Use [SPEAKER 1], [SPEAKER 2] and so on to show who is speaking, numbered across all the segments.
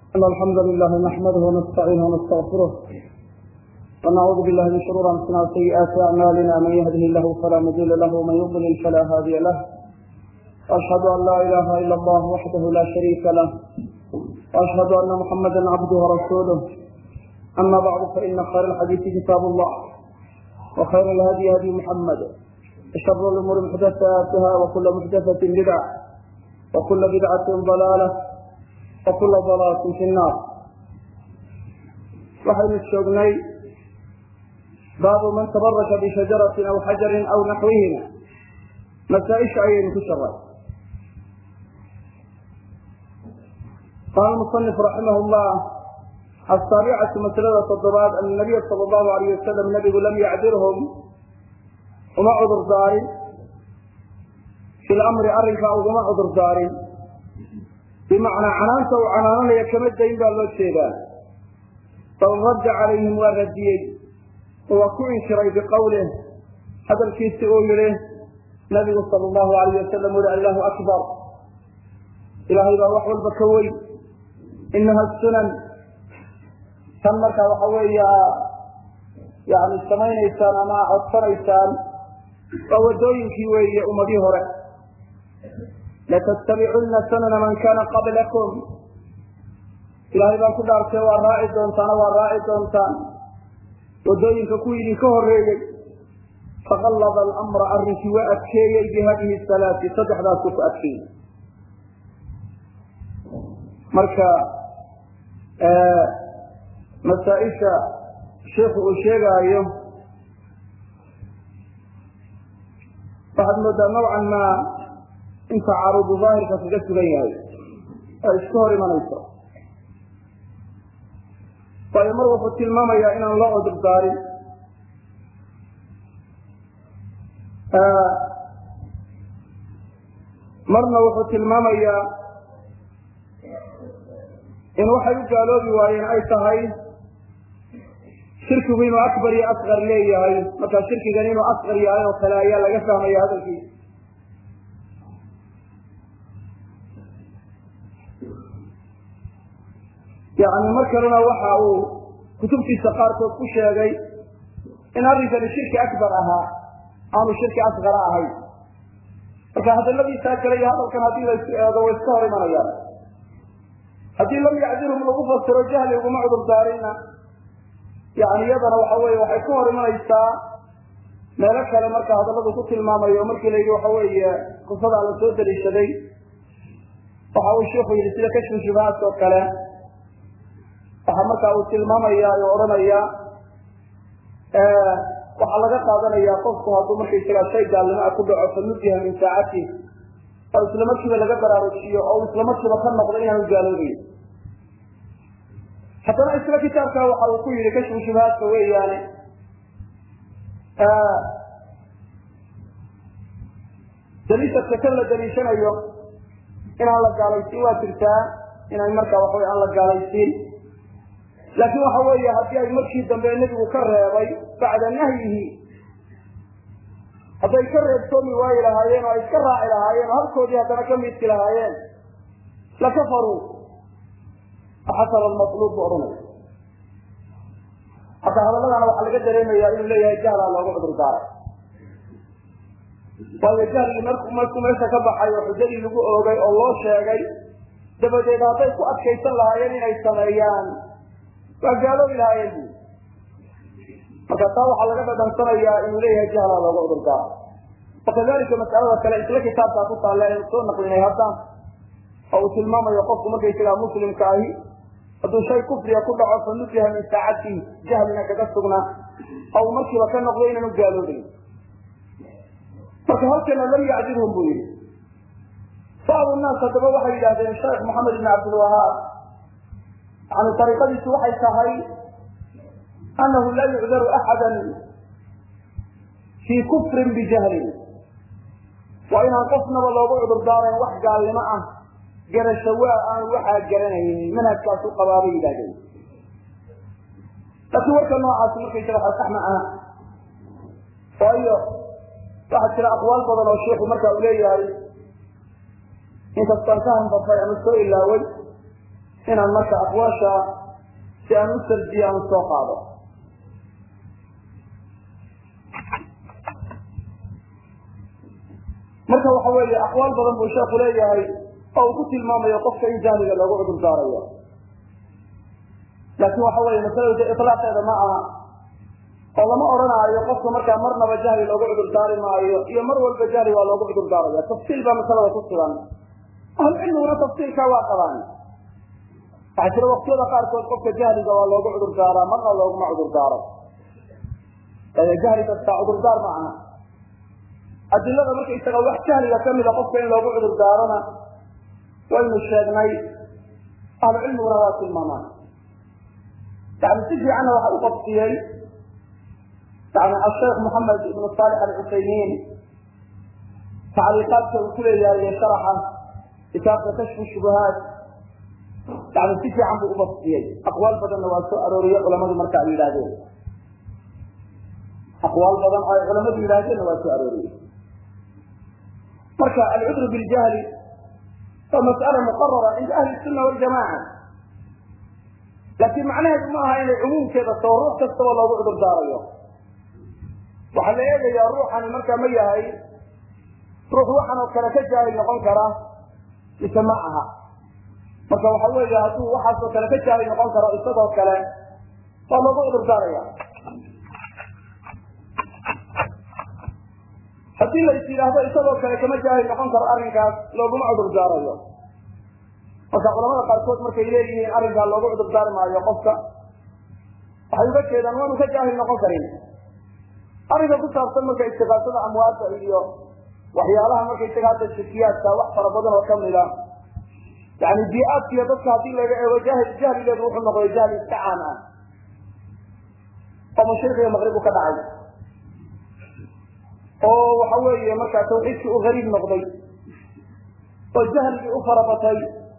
[SPEAKER 1] إن الحمد لله نحمده ونستعينه ونستغفره ونعوذ بالله من شرور أنفسنا وسيئات أعمالنا من يهده الله فلا مضل له ومن يضلل فلا هادي له وأشهد أن لا إله إلا الله وحده لا شريك له وأشهد أن محمدا عبده ورسوله أما بعد فإن خير الحديث كتاب الله وخير الهدي هدي محمد وشر الأمور محدثاتها وكل محدثة بدعة وكل بدعة ضلالة وكل ضلالة في النار waxaynu joognay baabu man tabaraka bishajaratin aw xajarin aw naxwihima masaaisha ayaynu ku sharay qaala musanif raximah llah asaabicatu masalada toddobaad ana nabiya sala allahu alayh wasalam nabigu lam yacdirhum uma cudur daarin fi lamri arrinkaa uguma cudur daarin bimacnaa canaanta uu canaananaya kama dayn baa loo jeedaa bal radda calayhim waa radiyey oo waa ku inkiray biqowlih hadalkiisi uu yihi nabigu sala allahu alayh wasalam uri allahu akbar ilaahay baa wax walba ka weyn inaha sunan tan markaa waxa weeya yani samaynaysaan ama codsanaysaan waa wadooyinkii weeye ummadii hore latattabicunna sanana man kana qablakum ilaahay baan ku dhaartee waa raaci doontaana waa raaci doontaan wadooyinka kuwii idinka horeeyey faqallada alamra arrinkii waa adkeeyey bihadihi salaati saddexdaasuu ku adkeeyey marka masaaisha sheikhu uu sheegaayo waxaad moodaa nawcan maa in tacaarudu daahirka kaga sugan yahay oo iska hor imanayso waayo mar wuxuu tilmaamayaa inaan loo cudur daarin marna wuxuu tilmaamayaa in waxay u gaaloobi waayeen ay tahay shirkigu inuu akbar iyo asqar leeyahay markaa shirkigan inuu asqar yahay oo kale ayaa laga fahmaya hadalkiisa yani mar kalena waxa uu kutubtiisa qaarkood ku sheegay in arrinkani shirki akbar ahaa aanu shirki asqara ahayn marka hadaladiisaa kale iyo hadalkan haddii laysu eego way iska hor imanayaan haddii lam yacdirhum lagu fasiro jahli uguma cudur daarinna yani iyadana waxa weye waxay ka hor imanaysaa meelo kale marka hadalladu ku tilmaamayo markii la yidhi waxa weeye qisadaa la soo daliishaday waxa uu sheiku yidhi sida kashfu shubahaat oo kale waxaa markaa uu tilmaamaya oo odhanaya waxaa laga qaadanaya qofku hadduu markaysagaa shay gaalnimo a ku dhaco fanudiha min saacati oo isla markiiba laga baraarujiyo oo isla markiiba ka noqdo inaanu gaaloobayn haddana isla kitaabka waxa uu ku yihi kashfu shubahaadka weeyaane daliishadka kan la daliishanayo inaan la gaalaysiin waa jirtaa inaan markaa waxawy aan la gaalaysiin laakiin waxa weeye haddii ay markii dambe nebigu ka reebay bacda nahyihi hadday ka reebtoomi waayi lahaayeen oo ay iska raaci lahaayeen oo halkoodii haddana ka midki lahaayeen lakafaruu xasara almatluub bu odhanaya hadda hadalladana waxaa laga dareemaya inuu leeyahay jahlaa loogu cudur daaray waayo jahligii marku markuu meesha ka baxay oo xujadii lagu oogay oo loo sheegay dabadeed hadday ku adkaysan lahaayeen inay sameeyaan waa gaaloobi lahaayeen bu marka taa waxaa laga dhadhansanayaa inuu leeyahay jahlaa looga cudur daaro wakadalika mas'alada kale isla kitaabkaa ku taalla aynu soo naqlinay haddaan oo uu tilmaamayo qofku markaysagaa muslimka ahi hadduu shay kufriga ku dhaco fa nudiha min saacatihi jahlina kaga sugnaa oo uu markiiba ka noqdo inaanu gaaloobayn marka halkana lam yacdirhum buu yihi bacdu naas haddaba waxay yidhahdeen sheekh moxamed ibn cabdilwahaab yani ariiqadiisu waxay tahay anahu laa yucdaru axada fii kufrin bijahlin waa inaan qofnaba loogu cudur daarayn wax gaalnimo ah garasho waa aan waxaa garanaynin manhajkaas u qabaabay yidhahdeen laakiin warka noocaasi markaysaga sax ma aha waayo waxaa jira aqwaal badan oo sheiku marka uu leeyahay inkastaan ka hanbafay ama soo ilaaway inaan marka aqwaasha si aan u sarjiyo aan soo qaado marka waxa weeye aqwaal badan buu sheeku leeyahay oo uu ku tilmaamayo qofka in jahliga loogu cudur daarayo laakin waxa weeye masalada ilaaqeeda ma aha oo lama odhanaayo qofka markaa marnaba jahli loogu cudur daari maayo iyo mar walba jahli waa loogu cudur daaraya tafsiil baa masalada ku sugan ahlucilmiguna tafsiilkaa waa qabaan waxaa jira waktiyada qaarkood qofka jahliga waa loogu cudur daaraa marna looguma cudur daaro jahli kastaa cudurdaar ma aha adilada markaysaga wax jahliga kamida qofka in loogu cudur daarona waynu sheegnay ahlucilmiguna waa tilmaamaan yani si fiicanna waxa u qabsiyey yani asheekh moxamed ibnu saalix alcusaymiin tacliiqaadka uu ku leeyahay iyo sharaxa kitaabka kashfu shubuhaat yani si fiican buu ubasiyey aqwaal badanna waa soo arooriyey culamadu marka ay yidhaahdeen aqwaal badan oo ay culamadu yidhaahdeenna waa soo arooriyey marka alcudru biljahli waa mas'ala muqarara cinda ahli sunna waljamaca laakiin macnaheedu ma aha inay cumuumkeeda soo ruux kastaba loogu cudur daarayo waxaa la eegayaa ruuxani markaa ma yahay ruux waxan oo kale ka jaahil noqon kara mise ma aha marka waxa weeye hadduu waxaasoo kale ka jaahil noqon karo isagoo kale waa loogu cudur daaraya haddii lais yidhaahdo isagoo kale kama jaahil noqon karo arrinkaas looguma cudur daarayo marka culamada qaarkood markay leeyihiin arrinkaa loogu cudur daari maayo qofka waxay uga jeedaan waanu ka jaahil noqon karin arrinka ku saabsan marka istiqaasada amwaadda iyo waxyaalaha markaysaga hadda shirkiyaadka wax fara badan oo kamida yani bii-aadkiiyo dadka haddii laga eego jahil jahligeedu wuxuu noqday jahli iska caan ah oo mashriqiga maqribu ka dhacay oo waxa weeye markaa tawxiidkii u gariib noqday oo jahligii u farabatay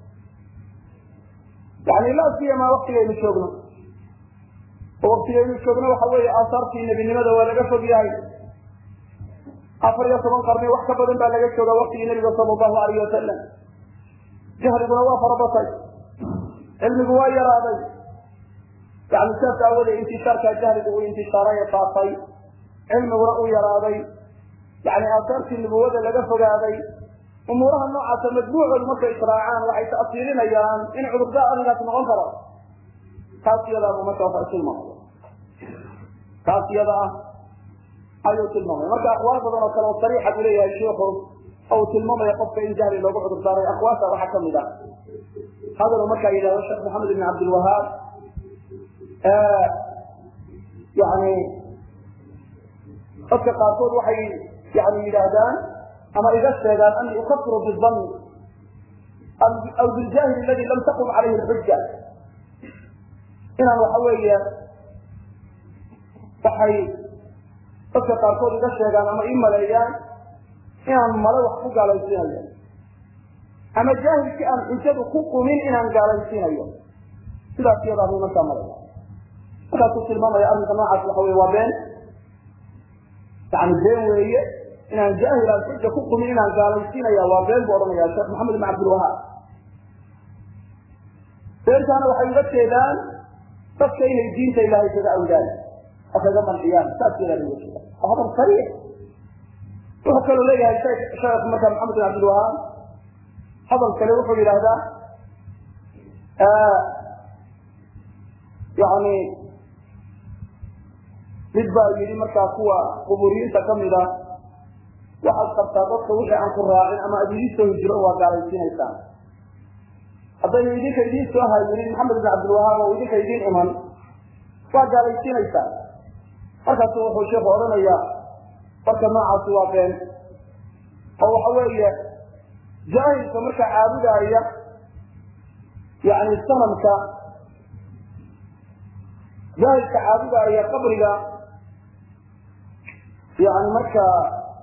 [SPEAKER 1] yani laa siyama waktigaynu joogno oo waktigaynu joogno waxa weeye aasaartii nebinimada waa laga fog yahay afar iyo toban qarni wax ka badan baa laga jooga waktigii nabiga sala allahu alayh wasalam jahliguna waa farabatay cilmigu waa yaraaday yani sidaas aawadee intishaarkaa jahligu uu intishaaray ee faafay cilmiguna uu yaraaday yani aasaartii nubuwada laga fogaaday umuuraha noocaasa majmuucoodu markay israacaan waxay ta'siilinayaan in cudurdaa arrinkaas noqon karo taas iyadaabuu marka waxa tilmaamaya taas iyada ah ayuu tilmaamaya marka aqwaal badan oo kale oo sariixa buu leeyahay shiiku oo uu tilmaamaya qofka in jahli loogu cudur daaray aqwaasha waxaa kamid ah hadaluu markaa yidhahdo sheekh maxamed ibn cabdilwahaab yani dadka qaarkood waxay yani yidhaahdaan ama iga sheegaan ani ukafiru bidanni aw biljahil aladi lam taqum calayhi lxuja inaan waxa weeye waxay dadka qaarkood iga sheegaan ama ii maleeyaan inaan male wax ku gaalaysiinayo ama jaahilkii aan xujadu ku qumin inaan gaalaysiinayo sidaas iyadaa bay markaa malaya markaasuu tilmaamaya arrinka noocaas waxa wey waa been yani been weeye inaan jaahil aan xuja ku qumin inaan gaalaysiinaya waa been buu odhanaya sheekh maxamed ibn cabdilwahaab beentaana waxay uga jeedaan dadka inay diinta ilaahay kaga awdaan oo kaga manciyaan saas yadaa uga jeeda waa hadal sariix wuxuu kaloo leeyahay sheekh marka maxamed bin cabdilwahaab hadal kale wuxuu yidhaahdaa yani mid baa yidhi markaa kuwa quburiyiinta kamida waxaad qabtaa dadka wixii aan ku raacin ama ad idin soo hijiro waa gaalaysiinaysaan haddaynu idinka idiin soo hayinin maxamed bin cabdilwahaab oo idinka idiin iman waa gaalaysiinaysaan markaasu wuxuu sheikhu odhanayaa marka noocaasi waa been oo waxa weeye jaahilka marka caabudaaya yani sanamka jaahilka caabudaaya qabriga yani markaa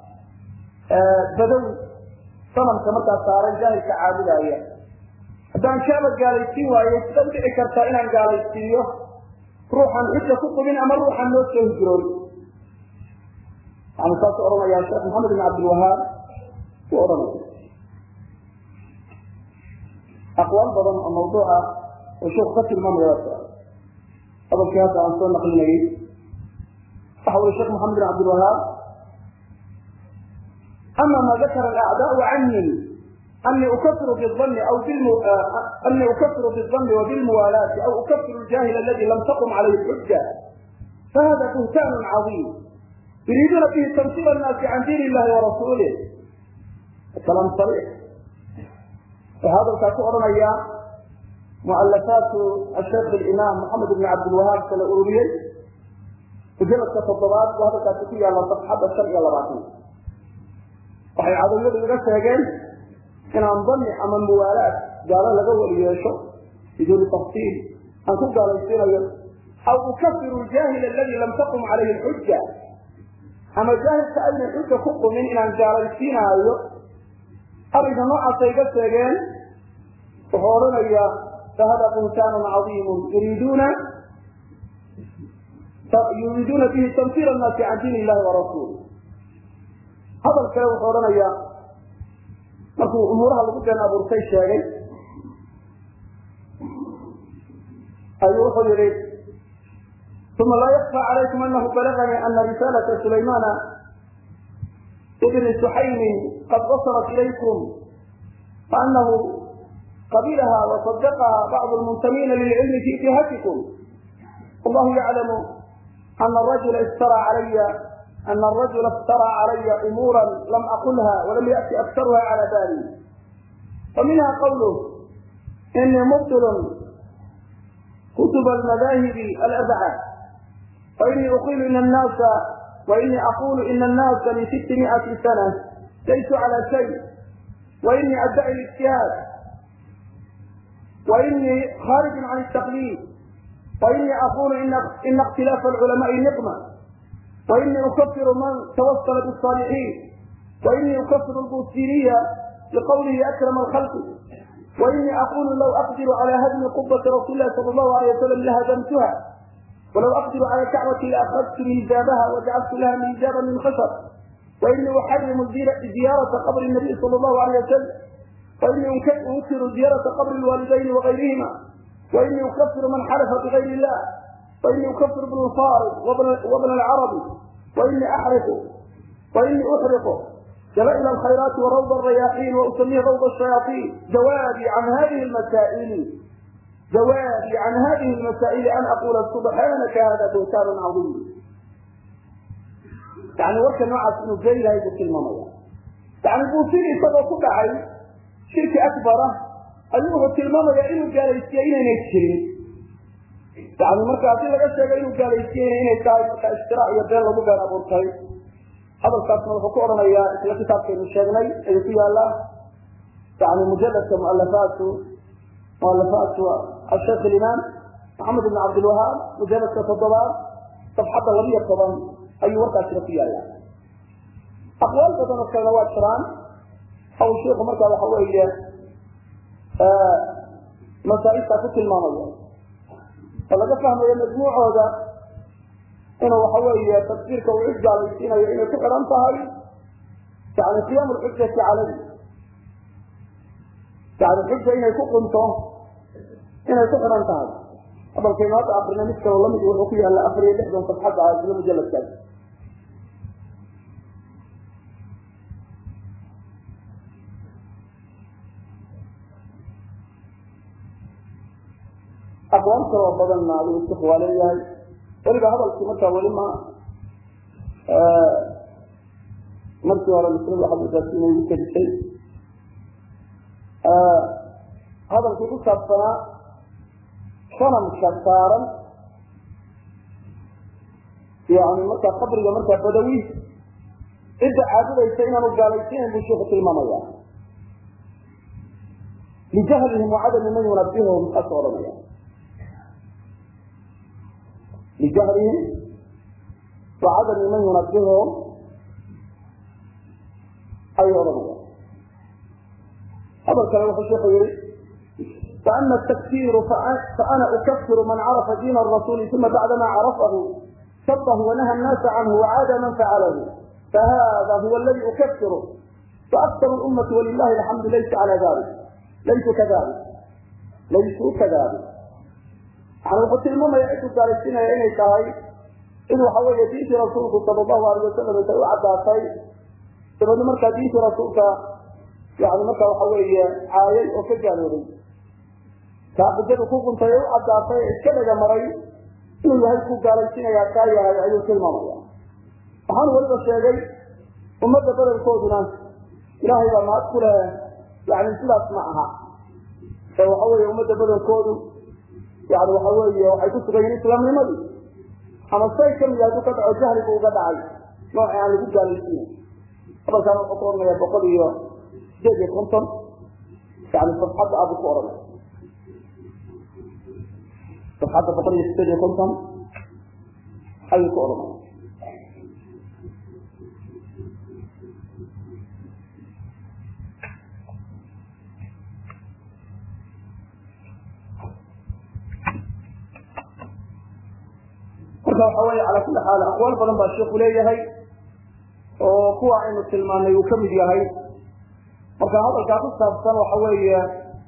[SPEAKER 1] badow sanamka markaa saaran jaahilka caabudaaya haddaan kaaba gaalaysiin waayo sida u dhici kartaa inaan gaalaysiiyo ruuxan xuja ku qubin ama ruuxan noo soo hijroon yani saasuu odhanaya sheekh maxamed bin cabdilwahaab uu odhanaya aqwaal badan oo mawduuca oo sheeku ka tilmaamaya hadalkii hadda aan soo naqlinayay waxa uli sheekh maxamed bin cabdilwahaab ama ma dakara alacdaau cani ani ukafiru biani aw ani ukafiru biani wabilmuwaalaati aw ukafiru ljahil aladi lam taqum calayhi xuja fahada buhtaan cadiim yuriiduuna bihi tamsir annaasi can diin illahi warasuulih kalaam sariix waxaa hadalkaa ku odhanaya mualafaatu asheekh alimaam maxamed ibn cabdilwahaab kala ururiyey mujaladka toddobaad buu hadalkaasi ku yaalla safxadda shan iyo labaatan waxay cadawiyadu iga sheegeen inaan dani ama muwaalaad gaalo laga weli yeesho biduuni tafsiil aan ku gaalaysiinayo aw ukafiru ljahil aladi lam taqum calayhi lxuja ama jaahilka aynan xuja ku qumin inaan gaalaysiinaayo arrinka noocaasay iga sheegeen wuxuu odhanayaa fahada buhtaanun cadiimun yuriiduuna yuriiduuna bihi tamsir annaasi can diin illahi warasuul hadal kale wuxuu odhanayaa markuu umuuraha lagu been abuurtay sheegay ayuu wuxuu yihi uma laa yakfى calaykum anahu balaganii ana risaalata sulaymana ibni suxaymin qad wasalat ilaykum faanahu qabilaha wasadaqaha bacdu lmuntamiina lilcilmi fi jihatikum wallahu yaclamu ana rajula iftara calaya ana arajula iftara calaya umuura lam aqulha walam yati aktaruha cala bali faminha qawluh inii mubtilun kutub almadahibi alabcad wainii uqilu in annaasa wainii aqulu ina annaasa min sitti miati sana laysu cala shay wainii addaci lijtihaad wainii kharijun can الtaqlid wainii aqulu ina اkhtilaafa alculamaءi niqma wainii ukafiru man tawasala bالصاalixiin wainii ukafiru lbusiriya liqawlihi akrama alkhalqi wainii aqulu law aqdiru cala hadmi qubati rasuuli lahi sala allahu alayh wasalam lahadamtuha walaw aqdiru cala kacbati laakadtu miizaabaha wajacaltu laha miizaaba min khashab wainii uxarimu ziyaarata qabri nabiy sala allahu alayh wasalam wainii unkiru ziyaarata qabri lwaalidayni wagayrihima wainii ukafiru man xalafa bigayr illah wainii ukafiru bn lfarid wabna alcarabi wainii axriqu wainii uxriqu جلائل الخيرات وروض الرياحين وأسميه روض الشياطين جوابي عن هذه المسائل جوابي عن هذه المسائل أن أقول سبحانك هذا بهتان عظيم يعني ورك نوع إنه جاي هاي الكلمة مية يعني بوسيري سبب كل عين شركة أكبر أيوه الكلمة مية إنه قال يستيين إنه يتشرين يعني مركز أعطي لك الشيء إنه قال يستيين إنه اشتراء يبين له مقال أبو الخير hadalkaasna wuxuu ku odhanayaa isla kitaabkaynu sheegnay ayuu ku yaala yani mujaladka mualafaatu mualafaatu asheekh alimaam maxamed ibn cabdilwahaab mujaladka toddobaad safxadda labiyo toban ayuu warkaasina ku yaala aqwaal badan oo kalena waa jiraan aw sheiku markaa waxa weeye masaaibtaa ku tilmaamaya oo laga fahmayo majmuucooda inuu waxa weeye tafsiirka uu cid gaalaysiinayo inay ku xidhan tahay yani qiyaamu lxujati calayh yani xuja inay ku qunto inay ku xidhan tahay hadalkaynu hadda akrina mid kaloo lamid wuxuu ku yaalla afar iyo lixdan safxadda ah isla mujaladkaas aqwaal kaloo badanna adigu isku waa leeyahay weliba hadalkii markaa weli ma markii hore maslada waxaa mudaasi inay igu kadisay hadalkii ku saabsanaa sanamka saaran yani markaa qabriga markaa badawi cidda caabudaysa inaanu gaalaysiinayn buu sheikhu tilmaamaya lijahlihim wacadami man yunabihum saas odhanaya لجهلهم وعدم من ينبههم أي رمضان هذا الكلام في الشيخ يريد فأما التكفير فأنا أكفر من عرف دين الرسول ثم بعدما عرفه سبه ونهى الناس عنه وعاد من فعله فهذا هو الذي أكفره فأكثر الأمة ولله الحمد ليس على ذلك ليسوا كذلك ليسوا كذلك yani wuxuu tilmaamaya ciduu gaalaysiinaya inay tahay in waxa weeye diintii rasuulku sala allahu alayh wasalam intay u caddaatay dabeedna markaa diintii rasuulka yani marka waxa weeye caayay oo ka gaaloobay kaa xujadu ku guntay ee u caddaatay ee iska dhaga maray inuu yahay ku gaalaysiinaya kaa yahay ayuu tilmaamaya waxaanu weliba sheegay ummadda badankooduna ilaahay baa mahad ku leh yani sidaas ma aha ee waxa weeye ummadda badankoodu yani waxa weeye waxay ku sugan yihin islaamnimadii ama say kamid hadduu ka dhaco jahligu uga dhacay nooci aan lagu gaalaysiinay hadalkaana wuxuu ku oranaya boqol iyo sideed iyo konton yani safxadda abu ku oranay safxadda boqol iyo sideed iyo konton ayuu ku oranaya marka waxa weeye cala kulli xaal aqwaal badan baa sheikhu leeyahay oo kuwa aynu tilmaanay uu kamid yahay marka hadalkaa ku saabsan waxa weeye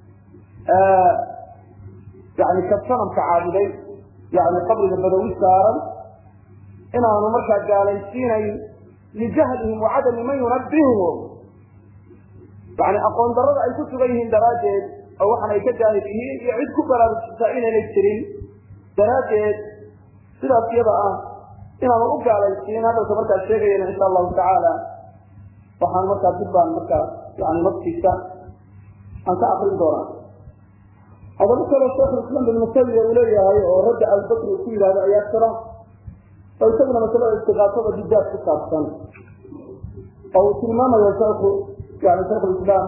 [SPEAKER 1] yani ka sanamka caabuday yani qabriga badawi saaran inaanu markaa gaalaysiinayn lijahlihim wacadami man yunabbihum yani aqoon darada ay ku sugan yihiin daraaddeed oo waxan ay ka jaahil yihiin iyo cid ku baraarujisa inaynay jirin daraaddeed sidaas iyada ah inaanu u gaalaysiin hadalka markaa sheegayana insha allahu tacaala waxaan markaa dib baan markaa yani naftiisa aan ka akrin doonaa hadaba kaloo sheikhulislaam bin musawiya uu leeyahay oo radda albakri ku yidhahdo ayaa jira oo isaguna masalada istiqaasada bidaad ku saabsan oo uu tilmaamayo sheikhu yani shaikhulislaam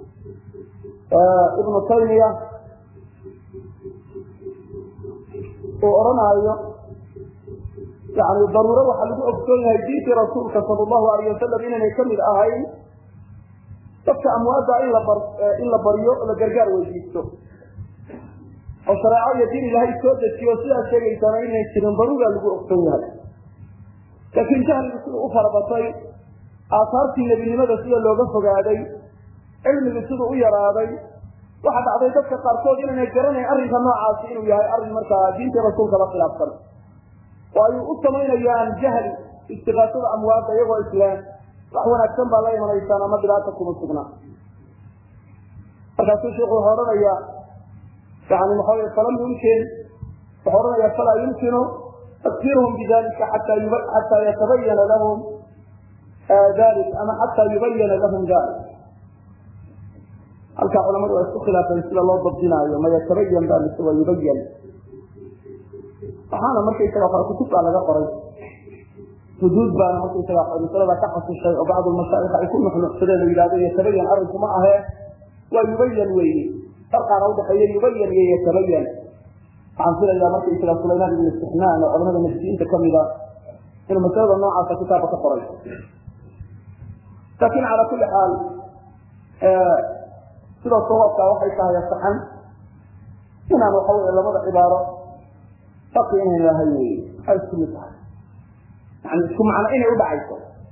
[SPEAKER 1] ibnu taymiya uu odhanaayo yani daruuro waxaa lagu ogsoon yahay diintii rasuulka sala allahu alayh wasalam inaynay kamid ahayn dadka amwaadda in la bar in la baryo oo la gargaar weydiisto oo shareeco iyo diin ilaahay soo dejiyo sidaas sheegaysaana inay jirin daruura lagu ogsoon yahay laakiin jahligu siduu u farabatay aasaartii nebinimada sida looga fogaaday cilmigu siduu u yaraaday waxa dhacday dadka qaarkood inaynay garanayn arrinka noocaasi inuu yahay arrin markaa diintii rasuulka la khilaafsan oo ay u samaynayaan jahli istiqaasada amwaadda iyagoo islaan wax wanaagsan baa la imanaysaan ama dhibaata kuma sugna markaasuu sheikhu wuxuu odhanaya yani maxaa falam yumkin wuxuu odhanaya falaa yumkinu takfiruhum bidalika xataa yatabayana lahum dalik ama xataa yubayana lahum dalik halkaa culamadu waa isku khilaafeen sida loo dabdinaayo ma yatabayan ba mise waa yubayan waxaana markaysaga qora kutub baa laga qoray xuduud baana markaysaga masalada ka xasushay oo bacdu mashaayikh ay ku nuxnuxsadeen oo yidhahdo yatabayan arrinku ma ahee waa yubayan weeye farqaana udhaxeeya yubayan iyo yatabayan waxaan filayaa markaysaga sulaymaan ibn istixnaan oo culamada majdiinta kamida inuu masalada noocaasa kitaabka ka qoray laakin cala kulli xaal sida sawaabka waxay tahay saxan inaan waxa wey labada cibaaro faqi inay lahay wey waxay isku mid tahay yani isku macno inay udhacayso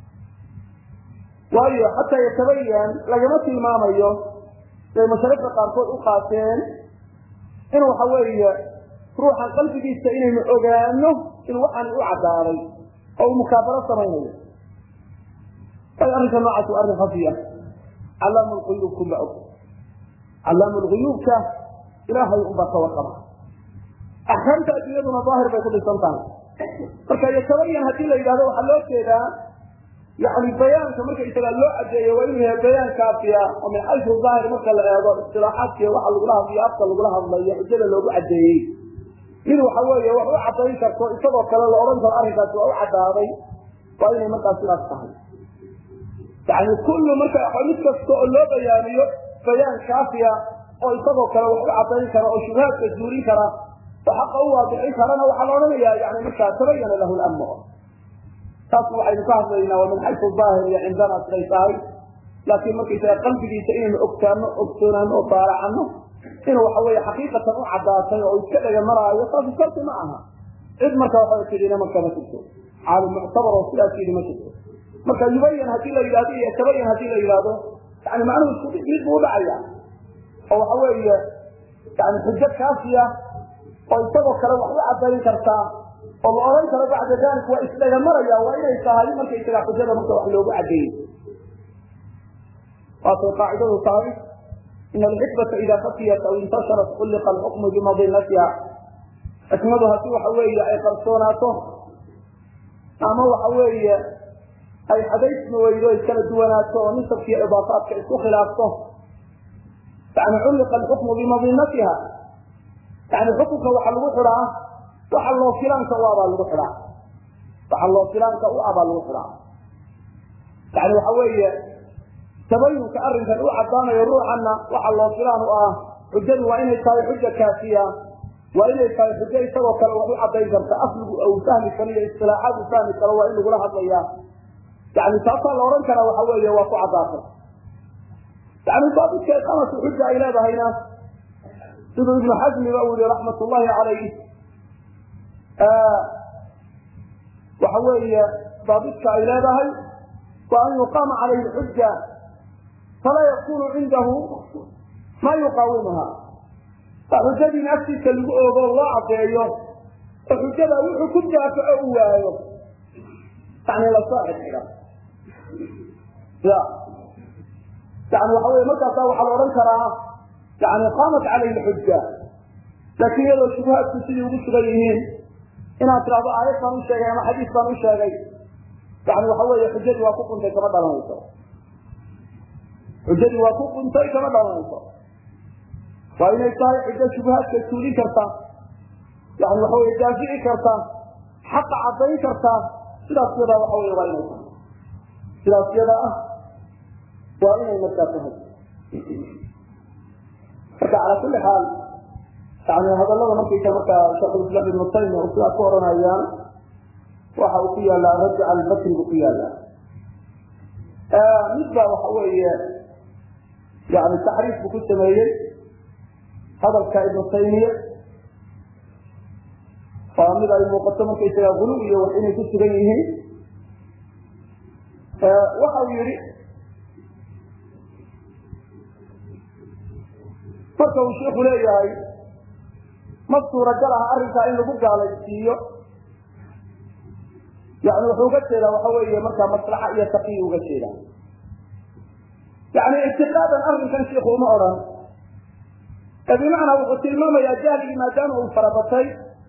[SPEAKER 1] waayo xataa yatabayan lagama tilmaamayo siday mashaarikda qaarkood u qaateen in waxa weeye ruuxan qalbigiisa inaynu ogaano in waxaan u caddaaday oo uu mukaabaro samaynayo ay arrinka noocaas waa arrin khafiya calaamu lquyuubkunba og calaamu lguyuubka ilaahay unbaa ka warqaba axkaamta adduunyaduna daahir bay ku dhisan tahay marka yatabayan haddii la yidhahdo waxaa loo jeedaa yani bayaanka markaysaga loo cadeeyo waa inuu yahay bayaan kaafiya oo min xaysu daahir marka la eego istilaaxaadkiiyo waxa lagula hadlayo afka lagula hadlayo xujada loogu cadeeyey mid waxa weeye wax u cadayn karto isagoo kale la odhan karo arrinkaasi waa u caddaaday waa inay markaa sidaas tahay yani kullu marka mid kasta oo loo bayaaniyo bayaan kaafiya oo isagoo kale wax u cadayn kara oo shubhaadka zuulin kara oo xaqa u waadixin karana waxaa la odhanaya yani markaa tabayana lahu lamr taas waxaynu ka hadlaynaa waa min xaysu daahir iyo cindana siday tahay laakiin markaysaga qalbigiisa inaynu ogtaano ogsoonaano oo baaracano inuu waxa weeye xaqiiqatan u caddaatay oo iska dhega maraayo taasi sharti ma aha cid marka waxa tidina marka ma jirto caalim muctabar oo sidaas yidhi ma jirto marka yubayan haddii la yidhahdo iyo tabayan haddii la yidhahdo yani macnuhu isku mid buu udhacaya oo waxa weeye yani xujo kaafiya oo isagoo kale wax u cadayn kartaa oo la odhan karo bacda dalik waa isdhagamaraya waa inay tahay markaysaga xujada marka wax loogu cadeeyey waatay qaacidadu tahay in alxikmata ida fakiyat aw intasharat kulliqa alxukmu bimadinatiha xikmadu haddii waxa weeye ay qarsoonaato ama waxa weeye ay xadaysmi weydo iskala duwanaato oo nisabkiiyo idaafaadka isku khilaafto yani culliqa alxukmu bimadinatiha yani xukunka waxa lagu xidhaa waxa loo filaanka u abaa lagu xidhaa waxa loo filaanka u abaa lagu xidhaa yani waxa weeye tabayunka arrinkan u caddaanayo ruuxanna waxa loo filaan u ah xujadu waa inay tahay xuja kaafiya waa inay tahay xujo isagoo kale wax u cadayn karta asligu u fahmi karo iyo istilaaxaad u fahmi karo waa in lagula hadlaya yani taasaa la odhan karaa waxa weeye waa ku caddaatay yani daabidka iqaamatu xuja ay leedahayna siduu ibnu xasmiba uu yihi raxmat ullahi calayh waxa weeye daabidka ay leedahay wa an yuqaama calayhi xuja falaa yakunu cindahu ma yuqaawimuha xujadiina agtiisa lagu ogo loo cadeeyo oo xujada wuxuu ku daafaco u waayo yani lasoo xidxiga ya yani waxa wey markaasa waxaa la odhan karaa yani qaamat calayhi xuja laakiin iyadoo shubuhaadku sidii ugu sugan yihiin inaad tidhahdo aayad baan u sheegay ama xadiis baan u sheegay yani waxa weeye xujadii waa ku quntay kama dhalanayso xujadii waa ku quntay kama dhalanayso waa inay tahay xujo shubuhaadka tuulin karta yani waxa wey daafici karta xaqa cadayn karta sidaas yadaa waxa wey waa inay tahay sidaas yada ah waa inay markaa tahay marka calaa kuli xaal yani hadalada markaysa markaa sheekhulislaam ibnu taymiya uu sidaa ku oranayaan waxa uu ku yaalaa rajac albakri buu ku yaalaa mid baa waxa weeye yani taxriif buu ku sameeyey hadalka ibnu taymiya waa mid ay muuqato markaysaga gulu iyo wax inay ku sugan yihiin waxa uu yihi marka uu sheiku leeyahay ma suuragal ah arrinkaa in lagu gaalaysiiyo yani wuxuu uga jeedaa waxa weeye markaa maslaxa iyo taqiyi uga jeeda yani ictiqaadan arrinkan sheiku uma odhan ee bimacnaa wuxuu tilmaamayaa jahligii maadaama uu farabatay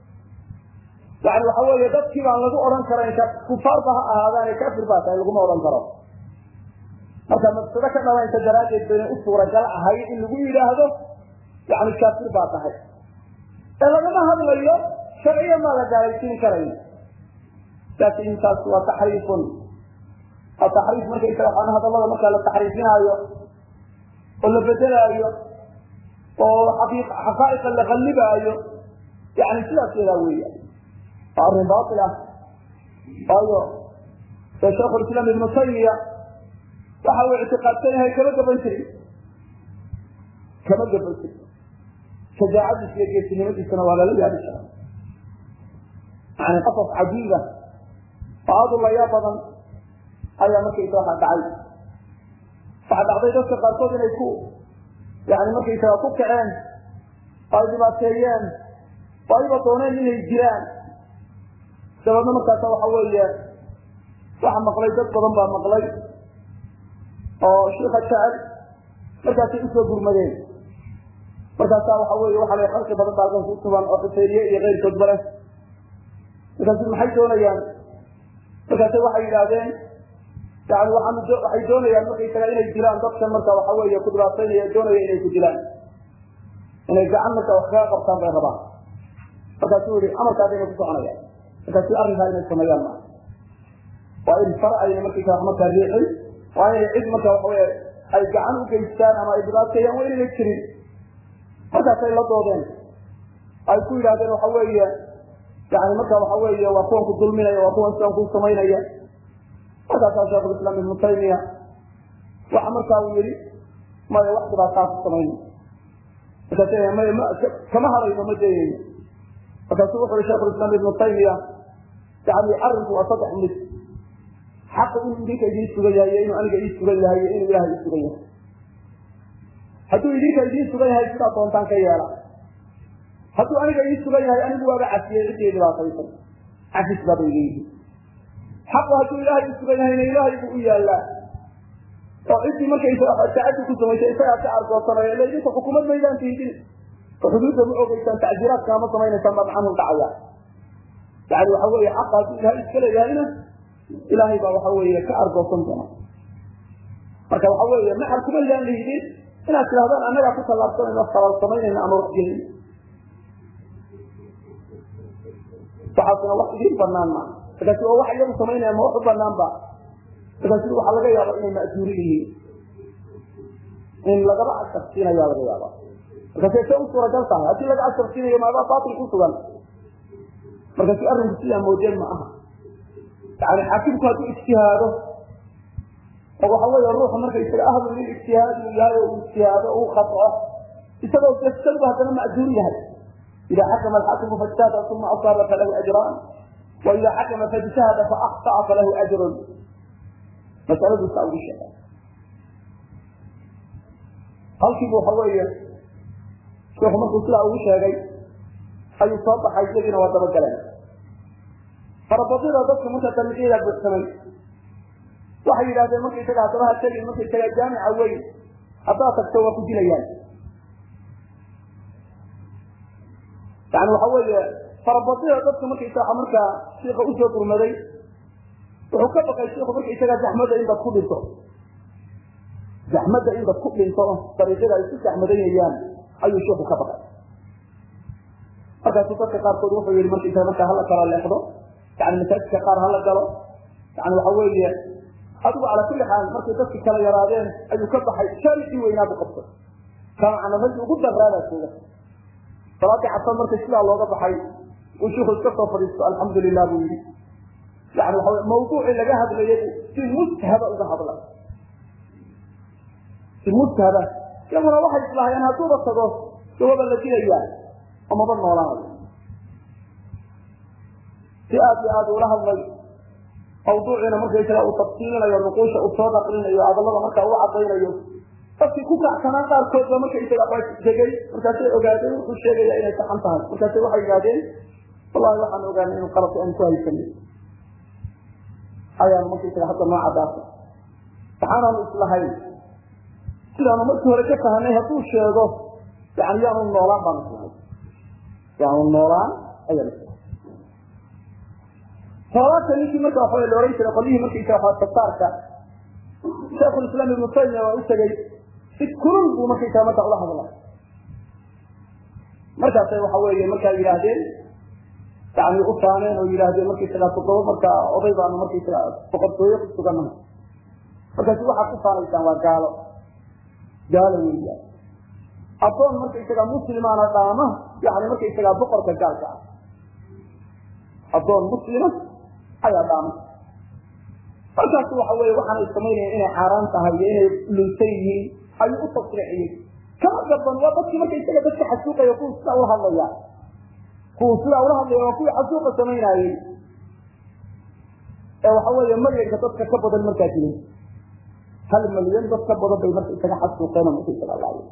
[SPEAKER 1] yani waxa weeye dadkii baan lagu odhan karayn kufaarba ha ahaadaane kafir baa tahay laguma odhan karo marka mafsado ka dhalanaysa daraaddeed baynay u suuragal ahay in lagu yidhaahdo yani kaafir baa tahay ee lagama hadlayo sharciya maa la gaalaysiin karayn laakin taas waa taxriifun waa taxriif markaysaga waxaan hadallada markaa la taxriifinaayo oo la bedelaayo oo xaqaa'iqa la qallibaayo yani sidaas yadaa weya waa arrin baail ah waayo ee shaikhulislaam ibnu taymiya waxa uu ictiqaadsan yahay kama gaban jirin kama gaban jirin shajaacadiisa iyo geesinimadiisana waa lala yaabi jira yani qasas cajiiba oo aad u layaa badan ayaa markaysa waxa dhacay waxa dhacday dadka qaarkood inay ku yani markaysaga ku kaceen oo ay dhibaateeyeen oo ayba dooneen inay jiraan dabeedna markaasa waxa weeye waxa maqlay dad badan baa maqlay oo shiika jecel markaasay usoo gurmadeen markaasaa waxa wey waxa la khalqi badan baa halkan ku sugan oo xuseeniye iyo keyrkoodba leh markaasu maxay doonayaan markaase waxay yidhaahdeen yani waxaan waxay doonayaan markaysaga inay dilaan dadkan marka waxa weeye ku dhibaataynaya doonaya inay ku dilaan inay gacan marka wax kaga qabtaan bay rabaan markaasuu yihi amarkaasayna ku soconayaan markaasi arrinkaa inay sameeyaan maa waa in far ayna markaysa markaa riixin waa inay cid marka waxaweye ay gacan u geystaan ama ay dhibaateeyaan waa inayna jirin markaasay la doodeen ay ku yidhahdeen waxa weeye yani marka waxa weeye waa kuwan ku dulminaya waa kuwan sidan ku samaynaya markaasaa sheikhulislaam ibnu taymiya waxa markaa uu yihi maya wax dhibaataa ku samayna markaas maya m kama hadayno ma dayayno markaasu wuxu uhi sheikhulislaam ibnu taymiya yani arrinku waa saddex mid xaqa inuu idinka idiin sugan yahay iyo inuu aniga ii sugan yahay iyo inuu ilahay ii sugan yahay hadduu idinka idiin sugan yahay sidaa doontaan ka yeela hadduu aniga ii sugan yahay anigu waaba cafiyey ciddii dhibaataysan cafis baaba iga yihi xaqu hadduu ilaahay u sugan yahayna ilaahay buu u yaallaa oo ciddii markaysa tacadi ku samaysay isagaa ka argoosanaya ila idinka xukumad maydaan tiidin oo xuduudda ma ogeysaan tacsiiraadkaa ma samaynaysaan baa macanun dhacaya yani waxa weeye xaqa hadduu ilaahay iska leeyahayna ilaahay baa waxa weeye ka argoosan doona marka waxa weeye maxal kuma idaan lihidin inaad tidhahdaan annagaa ku tallaabsanayno falal samaynayna ama wax gelin waxaasna wax idiin banaan maa markaasi waa wax iyagu samaynaya ma wax u banaan ba markaasi waxaa laga yaaba inay ma'juuri yihiin in lagaba asharsiinaya laga yaaba markaasi se u suuragal tahay haddii laga asharsiinayo maadaa baatil ku sugan markaasi arrinku sidaa moodeen ma aha yani xaakimku hadduu ijtihaado oo waxa weeye ruuxu markaysaga ahlu lil ijtihaadi uu yahay oo uu ijtihaado uu khato isagoo jasadba haddana ma'juur yahay ida xakama alxaakimu fajtahada uma asaaba falahu ajraan wa ida xakama fajtahada faakطa'a falahu ajrun masaladu saa ugu sheega halkiibu waxa weeye sheekhu markuu sidaa ugu sheegay ayuu soo baxay iyadiina waa dabagaleen farabadida dadka marka dariiqyada buuxsamay waxay yidhahdeen markaysaga haddaba ha tegin markaysaga jaamica weyn haddaad tagto waa ku dilayaan yani waxa weeye farabadida dadka markaysaga markaa shiika usoo gurmaday wuxuu ka baqay shiku markaysaga zaxmada in dad ku dhinto zaxmada in dad ku dhinto dariiqyada ay ku zaxmadanayaan ayuu shiku ka baqay markaasu dadka qaarkood wuxuu yihi markaysaga markaa hala kala leexdo yani masaajidka qaar hala galo yani waxa weeye adigu cala kulli xaal markay dadki kala yaraadeen ayuu ka baxay shaaricii weynaa bu qabtay kaana raggi ugu daraadaa jooga salaadii casar markay sidaa looga baxay uu shiku iska soo fadhiisto alxamdu lilah buu yihi yani waxa mawduucii laga hadlayay si mushaba uga hadla si mushaba iyaguna waxay islaahayeen hadduuba tago dawaba la dilayaa oo maba noolaanayo si aad iyo aad ula hadlay mawduuciina markaysaga uu tafsiilinayo nuquusha uu soo naqlinayo hadallada markaa uu cadaynayo dadkii ku kacsanaa qaarkood ba markaysaga degay markaasay ogaadeen wuxuu sheegaya inay saxan tahay markaasay waxay yidhahdeen wallahi waxaan ogaanay inu qalabka aan ku haysanay ayaanu markaysaga hadda noo cadaasa waxaanaanu islahayn sidaanu markii hore ka fahanay hadduu sheego yani yaanu noolaan baanu islahay yaanu noolaan ayaan islahay salaata ninkii marka waxa la ohan jiray qolyihii markaysa waa tasaarka sheekhulislaam ibnu taymiya waa u tegey si kulul buu markaysaa marka ula hadlay markaasay waxa weeye markaa yidhaahdeen yani u faaneen oo yidhaahdeen markaysaga toddoba markaa oday baanu markaysaga boqortooye ku sugannahay markaasi waxaad ku faanaysaan waa gaalo gaalo weeyaan addoon markaysaga muslimaana dhaama yani markaysaga boqorka gaalka ah addoon muslima ayaa dhaama markaas waxa weye waxaanay samaynayeen inay xaaraan tahay iyo inay lunsan yihiin ayuu u tasriixiyey kama gaban waa dadkii marka isaga dadka xasuuqaya kuwa sidaa ula hadlaya kuwa sidaa ula hadlaya waa kuwii xasuuqa samaynaayey ee waxa weeye malyanka dadka ka badan markaa jirin hal malyan dad ka badan bay marka isaga xasuuqeen oo marka isaga laayeen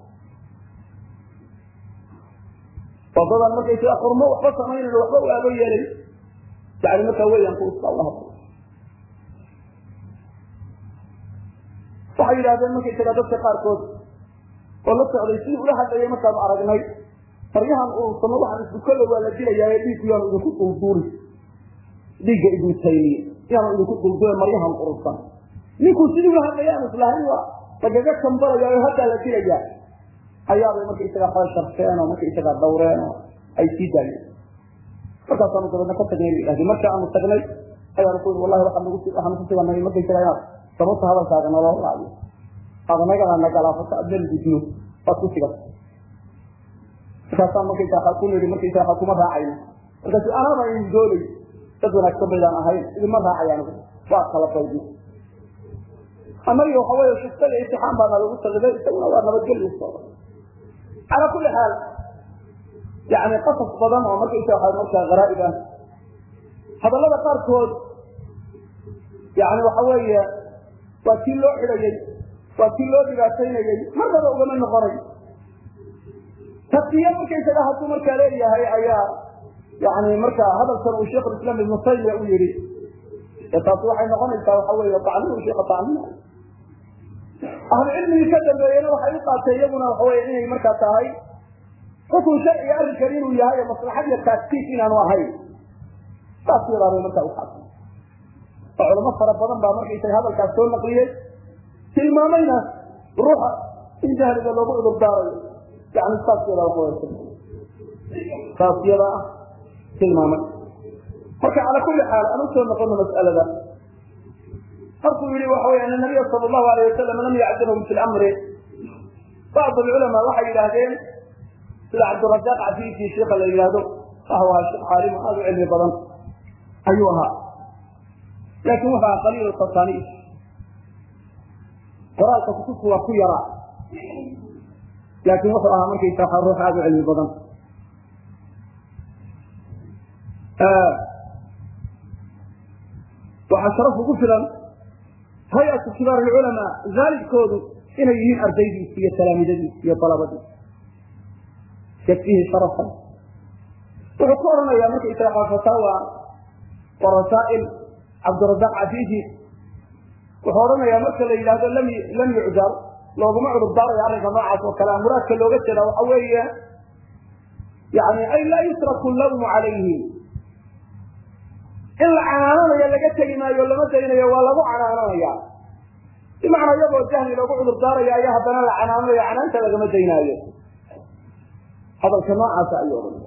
[SPEAKER 1] wadadan markaysaga xurmo waxba samaynayn waxba u aabo yeelay yani markaa weeyaan kuwa sidaa ula hadlay waxay yidhahdeen markaysaga dadka qaarkood oo la socday sidii ula hadlayay markaanu aragnay maryahan ursamo waxaan isbukolla waa la dilayaa dhiigku yaanu idinku dulduuli dhiigga ibnu taymiya yaanu idinku dulduule maryahan urursan ninkuu sidii ula hadlaya aan islahayn waa lagaga kambalaya oo haddaa la dilayaa ayaabay markaysaga xooy sharfeen oo markaysaga dawreen oo ay sii daayeen markaasaanu dabeedna ka tagnay yidhahdeen marka aanu tagnay ayaanu ku wallahi waxaan nagu waxaanu ku suganay markaysaga inaad sababta hadalkaaga naloo laayo adanagana nagalaafata adnal gudno waad ku sigata markaasaan markaysa waxaa ku nidhi markaysa waxaa kuma raacayno markaasu anaaba idin doolay dad wanaagsan baydaan ahayn idinma raacay anigu waa kala baydi annaga waxa weeye shuftada imtixaan baana lagu saqiday isaguna waa nabadgelyo sooda calaa kulli xaal yani qasas badan oo markaysa waxaa markaa garaa'ib ah hadallada qaarkood yani waxa weeye waa kii loo xidhayey waa kii loo dhibaataynayey marnaba ugama noqonay takiya markaysaga hadduu markaa leeyahay ayaa yani markaa hadalkan uu sheikh islaam ibnu taymiya u yihi ee taasi waxay noqonaysaa waxa weeye tacniu sheika tacniya ahlu cilmigii ka dambeeyena waxay u qaatay iyaguna waxa weye inay markaa tahay xukun sharciga arrinkan inuu yahay ee maslaxad iyo taagtiif inaanu ahayn saas yadaabay markaa uqaatay oo culamo fara badan baa markaysaga hadalkaas soo naqliyey tilmaamayna ruuxa in jahliga loogu cudur daarayo yani saas yadaa waxa saas yada ah tilmaamay marka cala kuli xaal aan usoo noqono mas'alada markuu yihi waxa wey ana nabiya sala allahu alayh wasalam lam yacdilhum fi lamri bacd alculamaa waxay yidhaahdeen sida cabdirasaaq cafiifi sheika la yidhaahdo waxa ahaa sheekh caalim aada u cilmi badan ayuu ahaa laakin wuxu ahaa qaliil tasaniif qoraalka kutubku waa ku yaraa laakin wuxuu ahaa markaysa waa ruux aada u cilmi badan waxaa sharaf ugu filan hay-atu kibaar alculamaa zaalibkoodu inay yihiin ardaydiisi iyo talaamidadiisi iyo dalabadiisi yakfihi sharafan wuxuu ku odhanayaa markaysaga fataawa wa rasaa'il cabdirasaaq cafiifi wuxuu odhanayaa marka la yidhahdo lam lam yucdar looguma cudur daarayo arrinka noocaas oo kale muraadka looga jeeda waxa weeye yani ay laa yutraku lawmu calayhi in la canaananayo laga tegi maayo lama daynayo waa lagu canaananaya bimacnaa iyagoo jahli loogu cudur daarayo ayaa haddana la canaananayo canaanta lagama daynaayo hadalka noocaasa ayuu odhanaya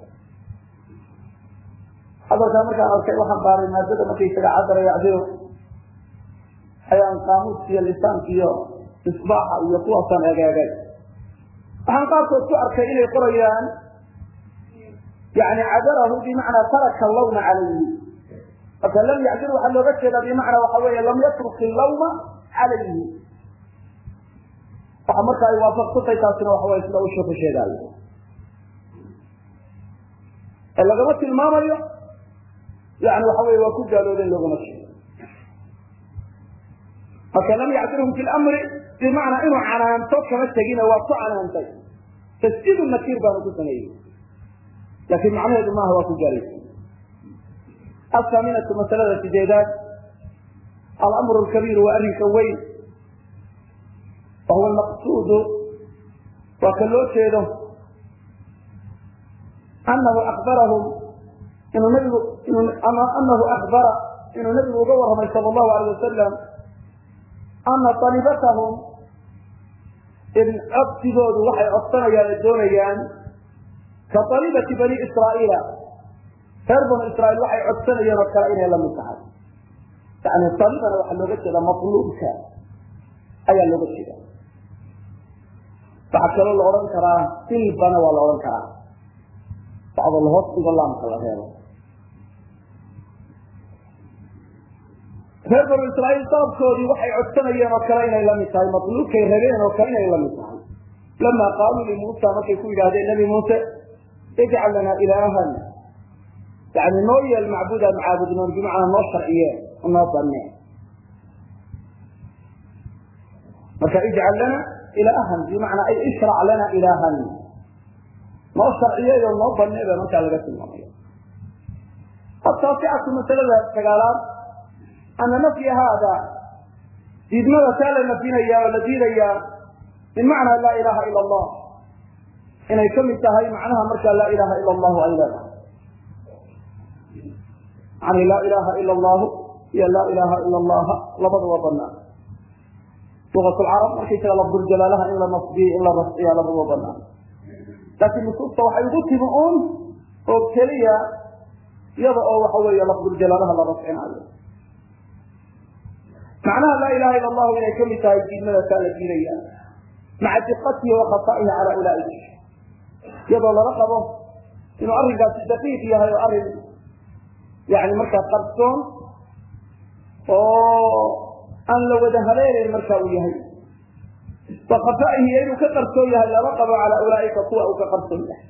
[SPEAKER 1] hadalkaa markaan arkay waxaan baaray maadada markaysaga cadara yacdiro ayaan qaamuuska iyo lisaanka iyo misbaaxa iyo kuwaasaan egeegay waxaan qaarkood ku arkay inay qorayaan yani cadarahu bimacnaa taraka lawma calayhi marka lam yacdir waxaa looga jeedaa bimacnaa waxa weeye lam yatruk illawma calayhi waxa marka ay waafaqsantay taasina waxa weye sida uu sheeku sheegaayo ee lagama tilmaamayo yani waxa weye waa ku gaaloodeen loogama jeedo marka lam yacdirhum fi lamri bimacnaa inuu canaanto kama tegina waa ku canaantay tasjiid nakiir baanu ku sameeyey laakin macnaheedu maaha waa ku gaalaysa athaaminatu masalada sideedaad alamru lkabiiru waa arrinka weyn wa huwa almaqsuudu waa ka loo jeedo anahu akbarahum inuu nabigu anahu akbara inuu nabigu uga warramay sala allahu alayh wasalam ana alibatahum in codsigoodu waxay codsanayaan oo doonayaan ka alibati bani israa'iila reer banu israiil waxay codsanayeen oo kale inay lamid tahay yani alibana waxaa looga jeeda matluubka ayaa looga jeeda waxaa kaloo la odhan karaa silbana waa la odhan karaa bacdo lahoos dhigo laamka la reebo reer banu israiil dalabkoodii waxay codsanayeen oo kale inay lamid tahay matluubkay rabeen oo kale inay lamid tahay lama qaaluu limuusa markay ku yidhahdeen nabi muuse ijcal lana ilaahan yani noo yeel macbuudaan macaabudnoon bimacnaa noo sharciye noo banee marka ijcal lana ilaahan bimacnaa ay ishrac lana ilaahan noo sharciyeyo noo banee ba markaa laga tilmaamaya ataasicatu masalada sagaalaad ana nafya haada diidmada taa la nafyinaya oo la diidayaa bimacnaa laa ilaha ila allah inay kamid tahay macnaha markaa laa ilaha ila allahu ay leedahay yani laa ilaha ila allahu iyo laa ilaha ila allaha labada waa banaan lugat lcarab markaysaga lafduljalaalaha in la nasbiyo in la rafciya labada waa banaan laakiin nusuusta waxay ugu timi un oo keliya iyada oo waxa weeye lafduljalaalaha la rafcinaayo macnaha laa ilaha ila allahu inay kamid tahay diidmada taa la diidaya maca diqatihi wa khataihi cala ulaaika iyadoo lala qabo inuu arrinkaasi daqiiq yahay oo arrin yani markaa qarsoon oo aan la wada haleelayn marka uu yahay wa khafaihi inuu ka qarsoon yahay lala qabo cala ulaaika kuwa uu ka qarsoon yahay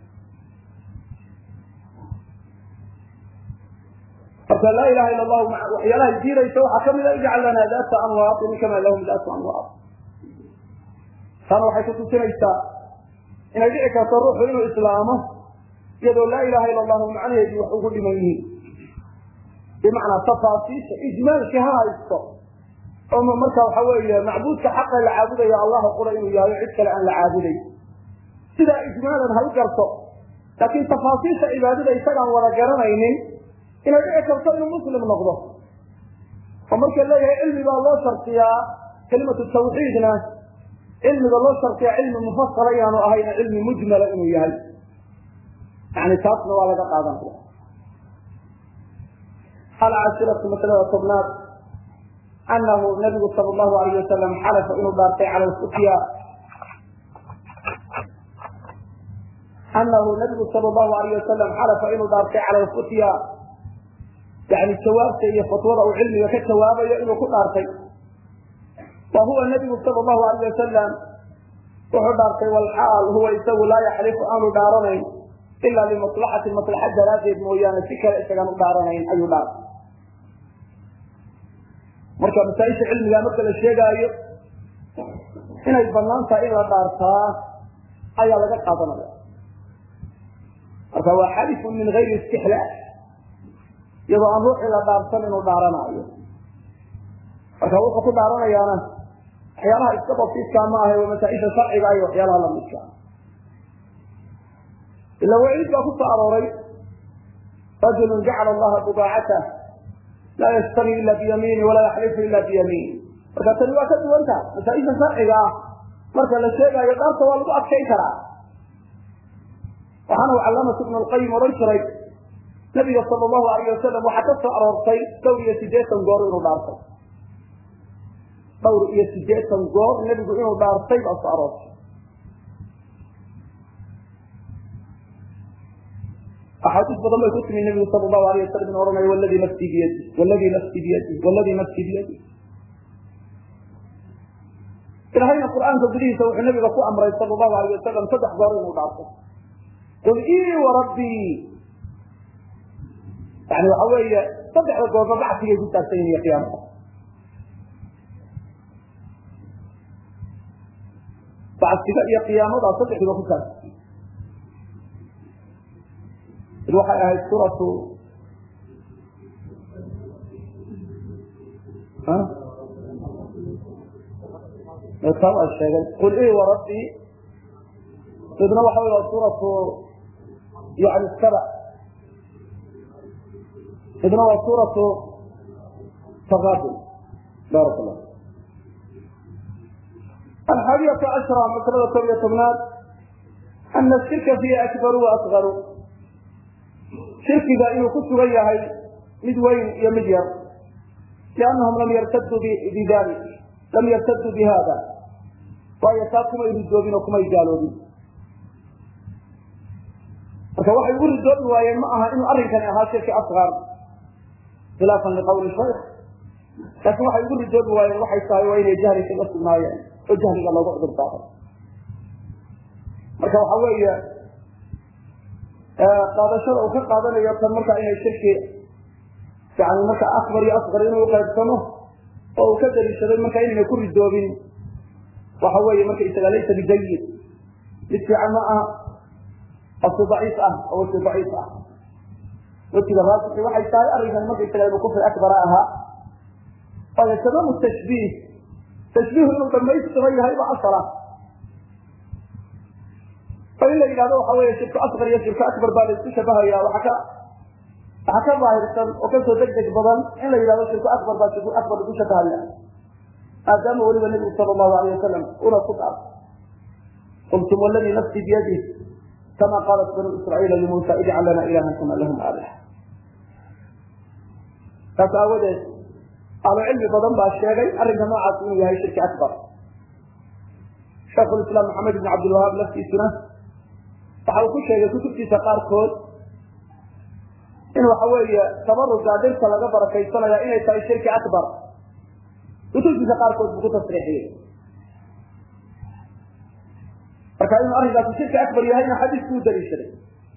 [SPEAKER 1] marka laa ilaha ila allahu waxyaalaha diidaysa waxaa kamid a ijcal lana daata anwaatin kama lahum daatu anwaat taana waxay kutusinaysaa inay dhici karto ruuxu inuu islaamo iyadoo laa ilaha ila allahu macnaheedii wax ugu dhiman yihiin bimacnaa tafaasiisha ijmaalkii ha haysto oo marka waxa weeye macbuudka xaqa la caabudayo allahu qura inuu yahay cid kale aan la caabuday sidaa ijmaalan ha u garto laakiin tafaasiisha cibaadada isagaan wada garanaynin inay dhici karto inuu muslim noqdo oo marka leeyahay cilmi baa loo shartiyaa kelimatu tawxiidna cilmiga loo shartiyaa cilmi mufasala inaanu ahayn cilmi mujmala inuu yahay yani taasna waa laga qaadanaya alcashiratu masalada tobnaad anahu nabigu sal llahu alayh wasalam xalafa inuu dhaartay cala lfutya anahu nabigu sal llahu alayh wasalam xalafa inuu dhaartay cala lfutya yani jawaabta iyo fatwada uu cilmiga ka jawaabayo inuu ku dhaartay wa huwa nabigu sal llahu alayh wasalam wuxuu dhaartay walxaal huwa isagu laa yaxlifu aanu dhaaranayn ila limaslaxati maslaxa daraaddeed mooyaane si kale isagaan u dhaaranayn ayuu dhaartay marka masaaisha cilmiga marka la sheegaayo inay banaan tahay in la dhaartaa ayaa laga qaadanaya marka waa xalifun min gayri istixlaal iyadoo aan ruuxii la dhaarsan inuu dhaaranaayo marka wuxuu ku dhaaranayaana waxyaalaha iska basiidkaa ma ahe waa masaaisha sharciga iyo waxyaalaha lamidka ila waciid baa ku soo arooray rajulu jacala allaha budaacatah laa ystari ila biyamiini walaa yaxlifu ila biyamiin marka tani waa ka duwanta masaaisha sharciga ah marka la sheegaayo dhaarta waa lagu adkayn karaa waxaana u calaamatu ibnu lqayim odhan jiray nabiga sal llahu alayh wasalam waxaa ka soo aroortay dhowr iyo sideetan goor inuu dhaartay dhowr iyo sideetan goor nebigu inuu dhaartay baa soo aroortay axaadiis badan bay ku timi nabigu sal lahu alayh wasalam inu ohanay wladii nafsi biyadi wladii nafsi biyadi wladii nafsi biyadi ilahayna qur'aanka gudihiisa wuxuu nabiga ku amray sal lahu alayh wasalam saddex goor inuu dhaarto qul ii warabbii yani waxa weeye saddexda goorba bacsigay ku taagsan yihin iyo qiyaamada bacsiga iyo qiyaamada saddexdiiba ku taagsan id waxay ahayd suuratu taa waa sheegay qul ii warabbii midna waxa wey waa suuratu yani saba midna waa suuratu taqaabul baarak allah alxaadiyatu cashra masalada koob iyo tobnaad ana shirka fiiha akbaru wa asgaru shirkiga inuu ku sugan yahay mid weyn iyo mid yar liannahum lam yartaduu bidalik lam yartaduu bi hada waayo taa kumay ridoobin oo kumay gaaloobin marka waxay ugu ridoobi waayeen ma aha inuu arrinkani ahaa shirki asqar khilaafan liqawli shaykh laakin waxay ugu ridoobi waayeen waxay tahay waa inay jahli kaga sugnaayeen oo jahliga loogu cudur daaray marka waxa weeye qaadashada uu ka qaadanayo tan markaa inay shirki yani marka akbar iyo asqar inuu uqaybsamo oo uu ka daliishaday marka inayna ku ridoobin waxa weeye marka isaga laysa bijayid mid fiican ma aha asi daciif ah oo wasi daciif ah wejiga raasixi waxay tahay arrinkan marka isaga inuu kufri akbara ahaa waayo tamaamu tashbiih tashbiihu inuu dhamaystiran yahay ba asala oo in la yidhahdo waxa weeye shirku asqar iyo shirku akbar baa la isku shabahaya waxa ka waxaa ka daahirsan oo kasoo deg deg badan in la yidhahdo shirku akbar baa shirku akbar lagu shabahaya maadaama weliba nebigu sala allahu alayh wasalam una ku dhaar qultum waladii nafsi biyadih kama qaalat banu israaiila limuusa ijcal lana ilahan kama lahum aalih taas aawadeed ahlu cilmi badan baa sheegay arrinka noocaas inuu yahay shirki akbar shaikhulislaam maxamed ibn cabdilwahaab laftiisuna waxa uu ku sheegay kutubtiisa qaarkood in waxa weeye tabaruga dhirta laga barakaysanaya inay tahay shirki akbar kutubtiisa qaarkood buu ku tasriixiyey marka inuu arrinkaasi shirki akbar yahayna xadiisku u daliishaday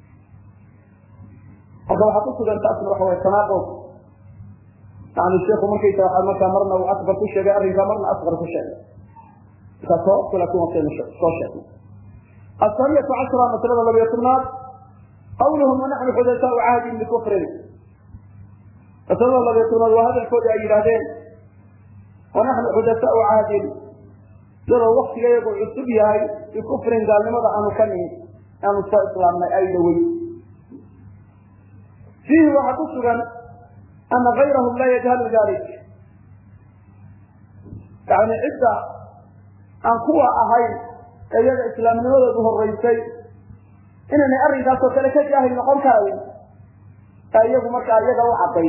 [SPEAKER 1] marka waxaa ku sugan taasna waxa way tanaaqud yani sheikhu markaysa waa markaa marna uu akbar ku sheegay arrinkaa marna asqar ku sheegay markaa sababku laakin waa kaynu soo sheegnay asaniyatu cashra maslada labiyo tobnaad qawluhum wanaxnu xudasaau cahdin bikufrin maslada labiyo tobnaad waa hadalkoodii ay yidhaahdeen wanaxnu xudasaau cahdin iyadoo waktiga iyagu cusub yahay bikufrin gaalnimada aanu ka nihin aanu soo islaamnay ay dhawey fiihi waxaa ku sugan ana gayrahum laa yajhalu dalik yani cidda aan kuwa ahayn ee iyaga islaamnimadoodu horeysay inaynay arrinkaasoo kale ka jaahil noqon karayn ee iyagu markaa iyaga u cadday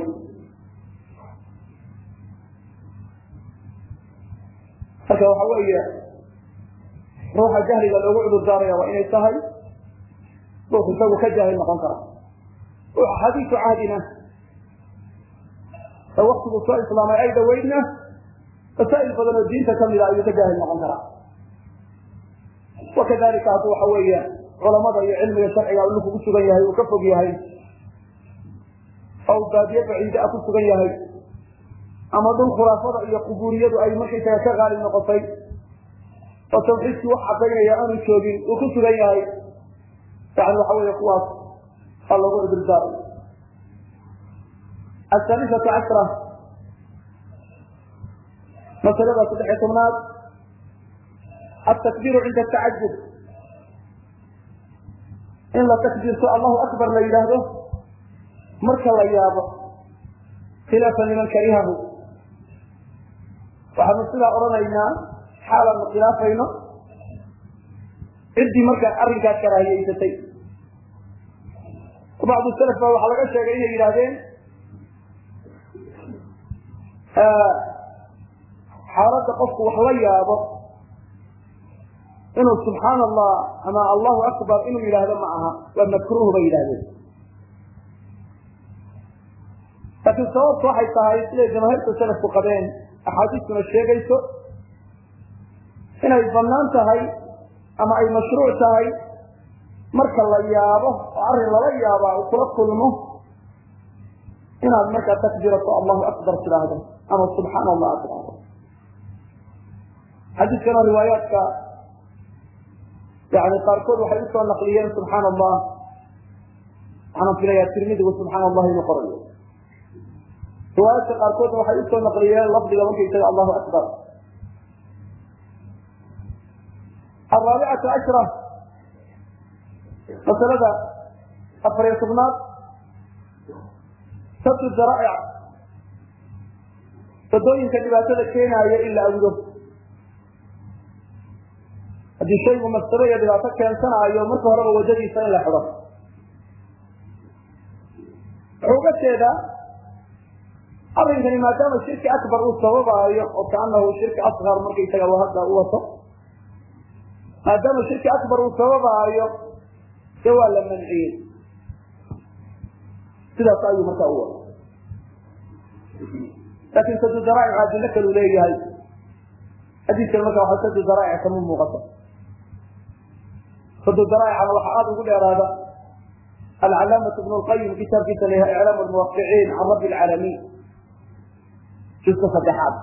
[SPEAKER 1] marka waxa weeye ruuxa jahliga loogu cudur daaraya waa inay tahay ruux isagu ka jaahil noqon kara ruuxa xadiisu cahdina ee waktigu soo islaamay ay dhaweydna masaa'il badan oo diinta kamida ayuu ka jaahil noqon karaa wakadalika hadduu waxa weeye culamada iyo cilmiga sharciga ulu kugu sugan yahay uu ka fog yahay oo baadiye baciide a ku sugan yahay ama dhul khuraafada iyo qubuuriyadu ay markaysaga ka qaalib noqotay oo tawxiidkii wax cadaynaya aanu joogin uu ku sugan yahay yani waxa weeye kuwaas aa loogu cudurdaaray asaalisatu cashra masalada saddexiy tobnaad atakbiru cinda atacajub in la takbiirto allahu akbar la yidhaahdo marka la yaabo khilaafan liman karihahu waxaanu sidaa odhanaynaa xaalaanu khilaafayno ciddii markaa arrinkaas karaahiyeysatay bacdu salaf ba waxaa laga sheegay inay yidhaahdeen xaaladda qofku wax la yaabo inuu subxaan allah ama allahu akbar inuu yidhaahdo ma aha waa makruuh bay yidhahdeen laakiin sababtu waxay tahay siday jamaahiirta salafku qabeen axaadiistuna sheegayso inay banaan tahay ama ay mashruuc tahay marka la yaabo oo arrin lala yaabaa uu kula kulmo inaad markaa takbirato allahu akbar tidhaahdo ama subxaan allah ad tidhaahdo xadiiskana riwaayaadka yani qaarkood waxay usoo naqliyeen subxaan allah waxaana filayaa tirmidigu subxaan allah inuu qorayo riwaayaadka qaarkoodna waxay usoo naqliyeen lafdiga markaysaga allahu akbar araabicatu ashra masalada afariyo tobnaad sadu daraa'ic wadooyinka dhibaatada keenaaya in la awdo haddii shaygu mafsado iyo dhibaato keensanaayo marka horeba wadadiisa in la xido wuxuu uga jeedaa arrinkani maadaama shirki akbar uu sababaayo oo kaanahu shirki asqar markaysaga hadda u wato maadaama shirki akbar uu sababaayo dee waa la manciyey sidaas ayuu markaa u wada laakin sadu daraa'ic adilo kalu leeyahay xadiiskan marka waa sadu daraa'ic kama muuqato sadu daraa'icana waxaa aada ugu dheeraada alcalaamatu ibn lqayim kitaabkiisa la yahay iclaam lmuwaqiciin can rabbi lcaalamiin juska saddexaad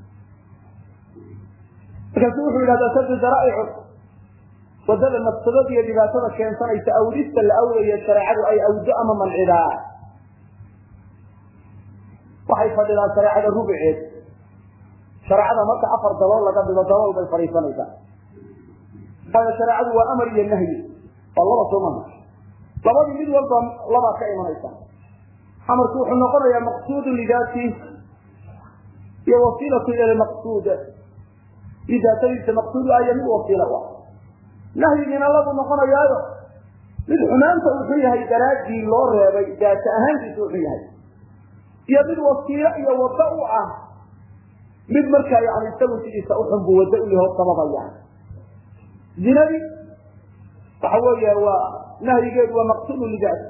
[SPEAKER 1] markaasu wuxuu yidhahdaa sadu daraa'icu wadada mafsadada iyo dhibaatada keensanaysa awdista la awdayo shareecadu ay awdo ama mancidaa waxay fadhidaan shareecada rubuceed shareecada marka afar dabool laga dhigo dabool bay fadhiisanaysaa waayo shareecadu waa amar iyo nahyi waa laba soo maha labadii mid walba labaa ka imanaysa amarku wuxuu noqonayaa maqsuudu lidaati iyo wasiilatu ila maqsuud lidaatadiisa maqsuud aya mid wasiila u ah nahyigiina labu noqonayaayo mid xumaanta wuxuu yahay daraadii loo reebay daata ahaantiisa wuxuu yahay iyo mid wasiilo iyo wado u ah mid markaa yani isagu sidiisa uxunbu wado u yaho sababaya zinadii waxa weeya waa nahyigeedu waa maqsuudu lidaati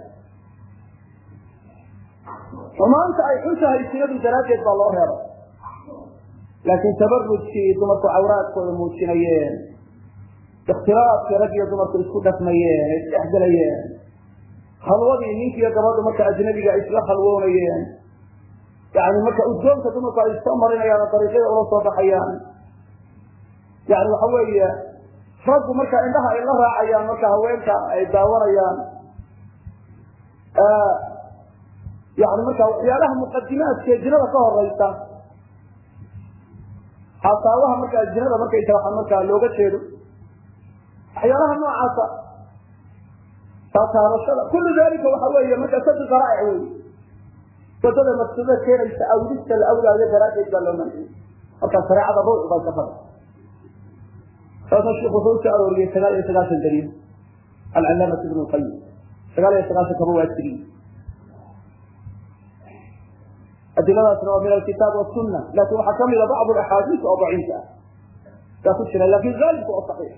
[SPEAKER 1] xumaanta ay xun tahay sinadu daraaddeed baa loo reebay laakiin tabarujkii dumarku cawraadkooda muujinayeen ikhtilaafkii rag iyo dumarku isku dhafmayeen ay isdhexgelayeen khalwadii ninkiiyo gabadhu marka ajnabiga ay isla khalwoonayeen yani marka uddoonka dumarku ay soo marinayaan oo dariiqyada ula soo baxayaan yani waxa weeye raggu marka indhaha ay la raacayaan marka haweenka ay daawanayaan yani marka waxyaalaha muqadimaadkee zinada ka horeysa hasaabaha markaa zinada markaysa waxa markaa looga jeedo waxyaalaha noocaasa taataabashada kullu dalika waxa weeye marka sadi qaraa'ic wey wadada maqsuudada keenaysa awdista la awdaayo daraaddeed baa loo manciyey marka shareecada ruuc bay ka fada saasa sheekh wuxuu usoo arooriyey sagaal iyo sagaashan daliil alcalaamat ibn lqayim sagaal iyo sagaashan kaba waa tiriye adiladaasna waa min alkitaab wasuna lakin waxaa kamida bacd axaadiis oo daciif ah yaa ku jira lakin aalibku oo saxiix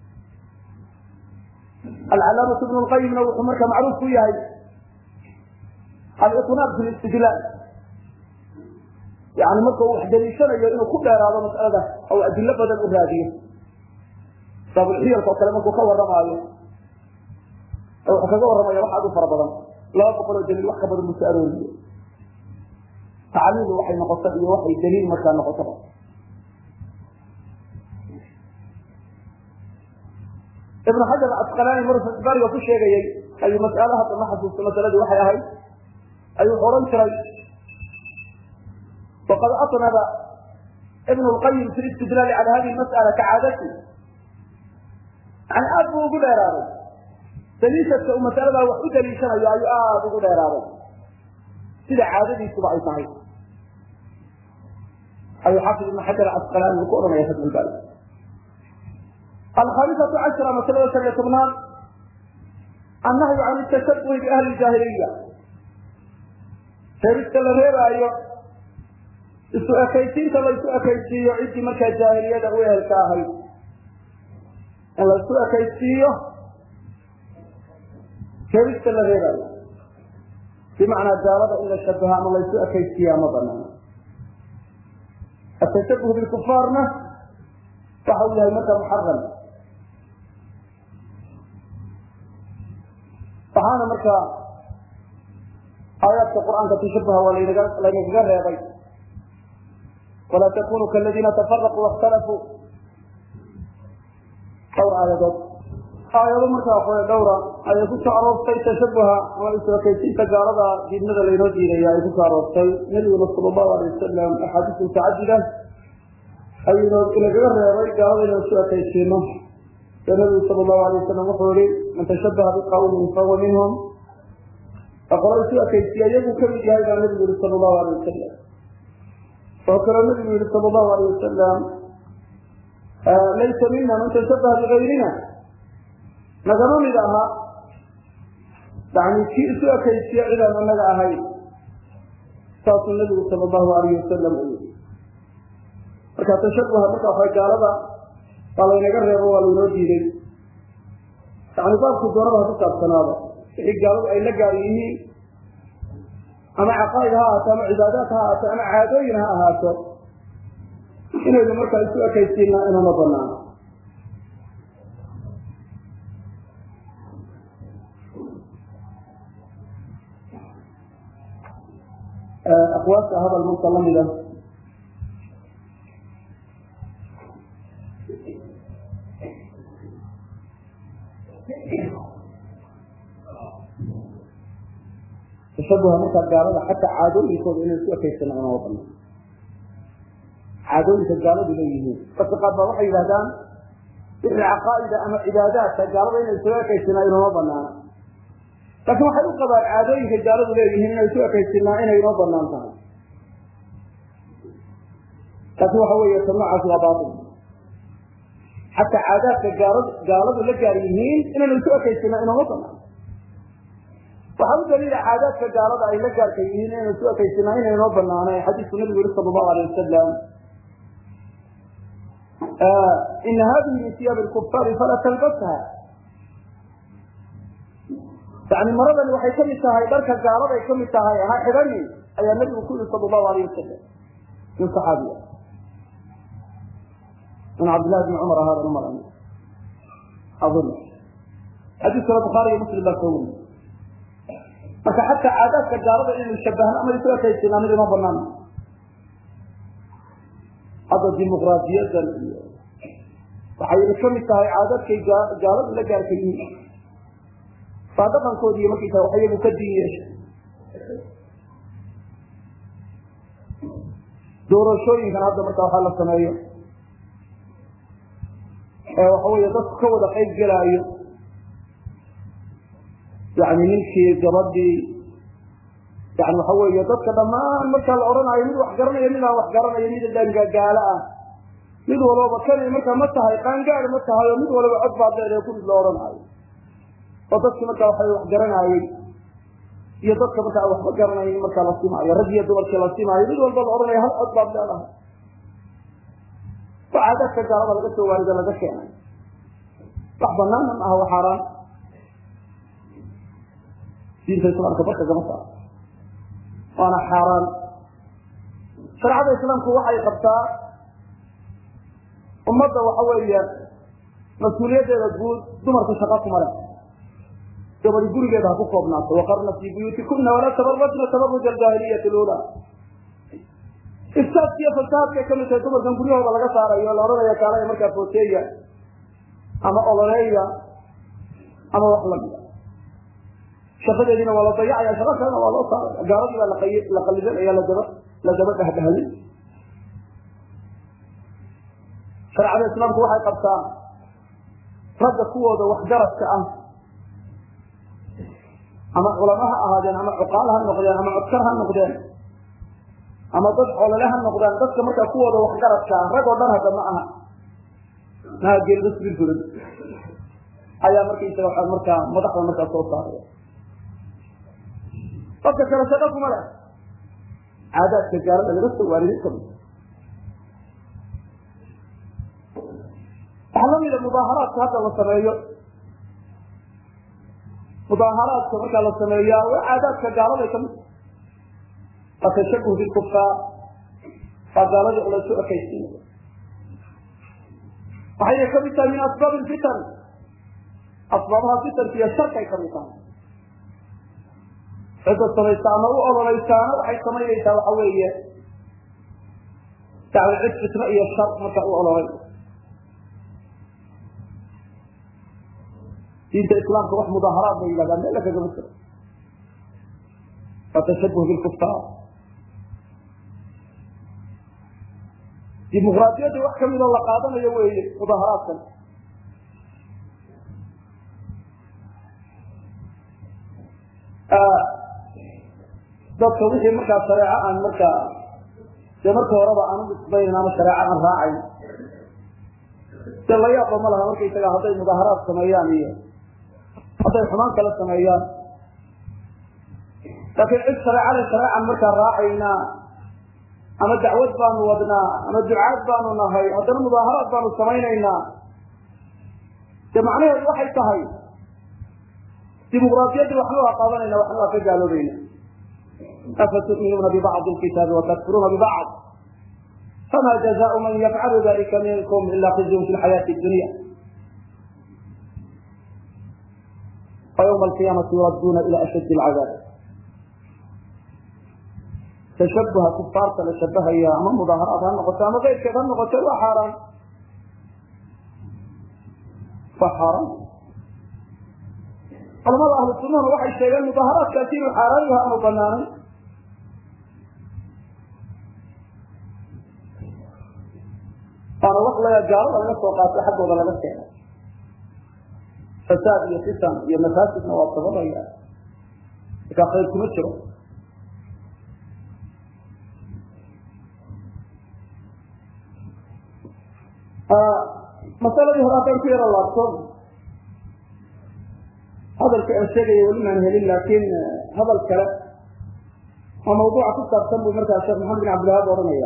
[SPEAKER 1] alcalaamat ibn lqayimna wuxuu marka macruuf ku yahay aliqnaab fi listidlaal yani marka uu wax daliishanayo inuu ku dheeraado mas'alada ou adilo badan u raadiyo baabulxiyalka oo kale markuu ka warramaayo wuxuu kaga warramaya wax aad u fara badan laba boqol oo daliil wax ka badan buu soo arooriye tacliilu waxay noqoto iyo waxay daliil markaa noqotaba ibnu xajar asqalaani mar bariga ku sheegayey ayuu mas'alo hadda ma xasuusto masaladii waxay ahayd ayuu wuxuu odhan jiray waqad atnaba ibn lqayim fi listidlaali cala hadihi mas'ala kacaadati yani aad buu ugu dheeraaday daliishadka uu masaladaa wax u daliishanayo ayuu aada ugu dheeraaday sida caadadiisuba ay tahay ayuu xaafid ibn xajar asqalaani uu ku odhanaya fatxulbaari alkhamisatu cashra masalada shan iyo tobnaad annahyu can tashabuhi biahli jaahiliya reerista la reebaayo isu ekaysiinta la isu ekaysiiyo ciddii markaa jaahiliyada u ehelka ahayd in la isu ekaysiiyo reerista la reebaayo bimacnaa gaalada in la shabaha ama la isu ekaysiiya ma banaana atashabuh bilkufaarna waxa uu yahay marka muxaram waxaana markaa aayaadka qur'aanka tashabuha waa laynagaga reebay walaa takunuu kaladiina tafaraquu waاkhtalafuu dhowr aayadood aayado markaa waxawey dhowra ayay ku soo aroortay tashabuha ama isu-ekaysiinta gaalada diidmada laynoo diidaya ay ku soo aroortay nabiguna sala allahu alay wasalam axaadiis mutacadida ayuu inagaga reebay gaalada inaan isu ekaysiino ee nabigu sala allahu alay wasalam wuxuu yihi man tashabaha biqawmin fahuwa minhum qolo isu ekaysiya iyaguu kamid yahay baa nabigu yihi sala allahu alay wasalam oo kaloo nabigu yihi sala allahu alay wasalam laysa mina man tashabaha bigayrina nagama mid aha yani kii isu ekaysiya cidaan anaga ahayn saasuu nabigu sala allahu alayh wasalam u yii marka tashabuha marka waxa gaalada waa laynaga reebo waa laynoo diiday yani baabku doonada ha ku saabsanaado wixii gaaladu ay la gaar yihiin ama caqaa'id ha ahaato ama cibaadaad ha ahaato ama caadooyin ha ahaato inaynu markaa isu ekaysiina inama banaano aqwaasta hadal marka lamida tashabuha markaa gaalada xataa caadooyinkooda inay isu ekaysana inama banaan caadooyinka gaaladu leeyihiin dadka qaar baa waxay yidhahdaan wixii caqaa'ida ama cibaadaadka gaalada inay isuga ekaysinaa inoma banaana laakiin waxay u qabaan caadooyinka gaaladu leeyihiin inay isu ekaysinaa inay inoo banaan tahay laakin waxa weeye ta noocaasi waa baatil xataa caadaadka gaala gaaladu la gaar yihiin inaynu isu ekaysinaa inoma banaan waxaa u daliila caadaadka gaalada ay la gaarka yihiin inaynu isu ekaysinaa inay inoo banaanay xadiisku nabigu yihi sala allahu alay wasalam ina hadihi min siyaab lkufaari falaa talbasha yani maradani waxay kamid tahay dharka gaaladay kamid tahay ha xidhanin ayaa nabigu ku yihi sala allahu alayh wasalam min saxaabiya min cabdillahi bni cumar ahaada umar aun xadiiskana bukhaariyo muslim baa soo weriye marka xataa caadaadka gaalada inaynu shabahno ama isu ekaysinaa mid ima banaan hadda dimuqraadiyadan iyo waxayna kamid tahay caadadkay gaaladu la gaarka yihiin baa dhaqankoodiiy markaysaa wax iyagu ka diin yeeshay doorashooyinkan hadda markaa waxaa la sameeyo ee waxa weeye dadku ka wada qayb gelaayo yani ninkii gabadhii yani waxa weeye dadka dhammaan markaa la odhanayo mid wax garanaya mid aan wax garanayo mid dhangagaalo ah mid walbaba kani markaa ma tahay qaangaad ma tahay oo mid walba cod baad leedahay kurid la odhanaayo oo dadki markaa waxa wax garanaayey iyo dadka markaa waxba garanayn markaa la simaayo rag iyo dumarkii la simaayo mid walba la odhanayo hal cod baad leedahay waxaa dadka gaalada laga soo waarido laga keenay wax banaana ma aha wa xaaraan diinta islaamka barka gama saaro waana xaaraan shareecada islaamku waxay qabtaa ummadda waxa weeye mas-uuliyaddeeda guud dumarku shaqa kuma leh gabadi gurigeeda ha ku koobnaato waqarna fii buyuutikuna walaa tabarajna tabaruj aljaahiliyati lula ifsaadka iyo fasahaadkay kamid tahay dumarkan guryahooda laga saarayo la odhanaya kaalaya markaa footeeya ama ololeeya ama wax lamida shaqadeediina waa la dayacaya shaqa kalena waa loo saaraya gaaladii baa la qalidanaya ladaba la daba dhahdahday shareecada islaamku waxay qabtaa ragga kuwooda waxgaradka ah ama culamo ha ahaadeen ama cuqaal ha noqdeen ama codkar ha noqdeen ama dad olole ha noqdaan dadka markaa kuwooda waxgaradka ah rag oo dhan hadda ma aha maha geelbasbirfurad ayaa markaysaga waa markaa madaxda markaa soo saaraya qofka kale shaqa kuma leh caadaadka gaalada laga soo waariday kamid waxaa lamida mudaaharaadka hadda la sameeyo mudaaharaadka markaa la sameeyaa waa caadaadka gaaladay kamid waa tashabuh bilkufaar waa gaaladii laysu ekaysiinaya waxayna kamid tahay min asbaab lfitan asbaabaha fitanka iyo sharkay kamid tahay cidda samaysa ama u ololeysaana waxay samaynaysaa waxa weeye yani cid fitno iyo shar marka u ololay diinta islaamka wax mudaaharaad bay yidhahdaan meel kagama jiro waa tashabuh bilkufaar dimuqraadiyadda wax kamidoo la qaadanayo weeye mudaaharaadkan dadka wixii markaa shareeco aan markaa dee marka horeba aan udisbaynin ama shareeco aan raacayn de la yaaba ma laha markaysaga hadday mudaaharaad sameeyaan iyo hadday xumaan kala sameeyaan laakiin cid shareecada shareecan markaa raacaynaa ama dacwad baanu wadnaa ama ducaad baanu nahay haddana mudaaharaad baanu samaynaynaa dee macnaheedu waxay tahay dimuqraadiyaddii waxna waa qaadanayna waxna waa ka gaaloobayna afa tu'minuuna bibacdi lkitaabi watakfuruuna bibacd fama jazaau man yafcalu dalika minkum ila khizyun fi lxayaati dunya وyوم القيامة يردوna إلى أشد العذاب تشبha كفاarta la shabahaya ama مdاaharaad ha noqoto ama keyrkeed ha noqoto waa xaaraan waa xaaraan culamada ahlu sunahuna waxay sheegeen mudaharaadkaasi inuu xaaraan yaha aanu banaanayn waana wax la gaalada laga soo qaatay xaggooda laga keenay fasaad iyo fitan iyo mafaasidna waa sababaya markaa khayr kuma jiro masaladii hore haddaan ku yaro laabto hadalka aan sheegaya weli maan helin laakiin hadal kale oo mawduuca ku saabsan buu markaa sheekh maxamed bin cabdilwahaab ohanaya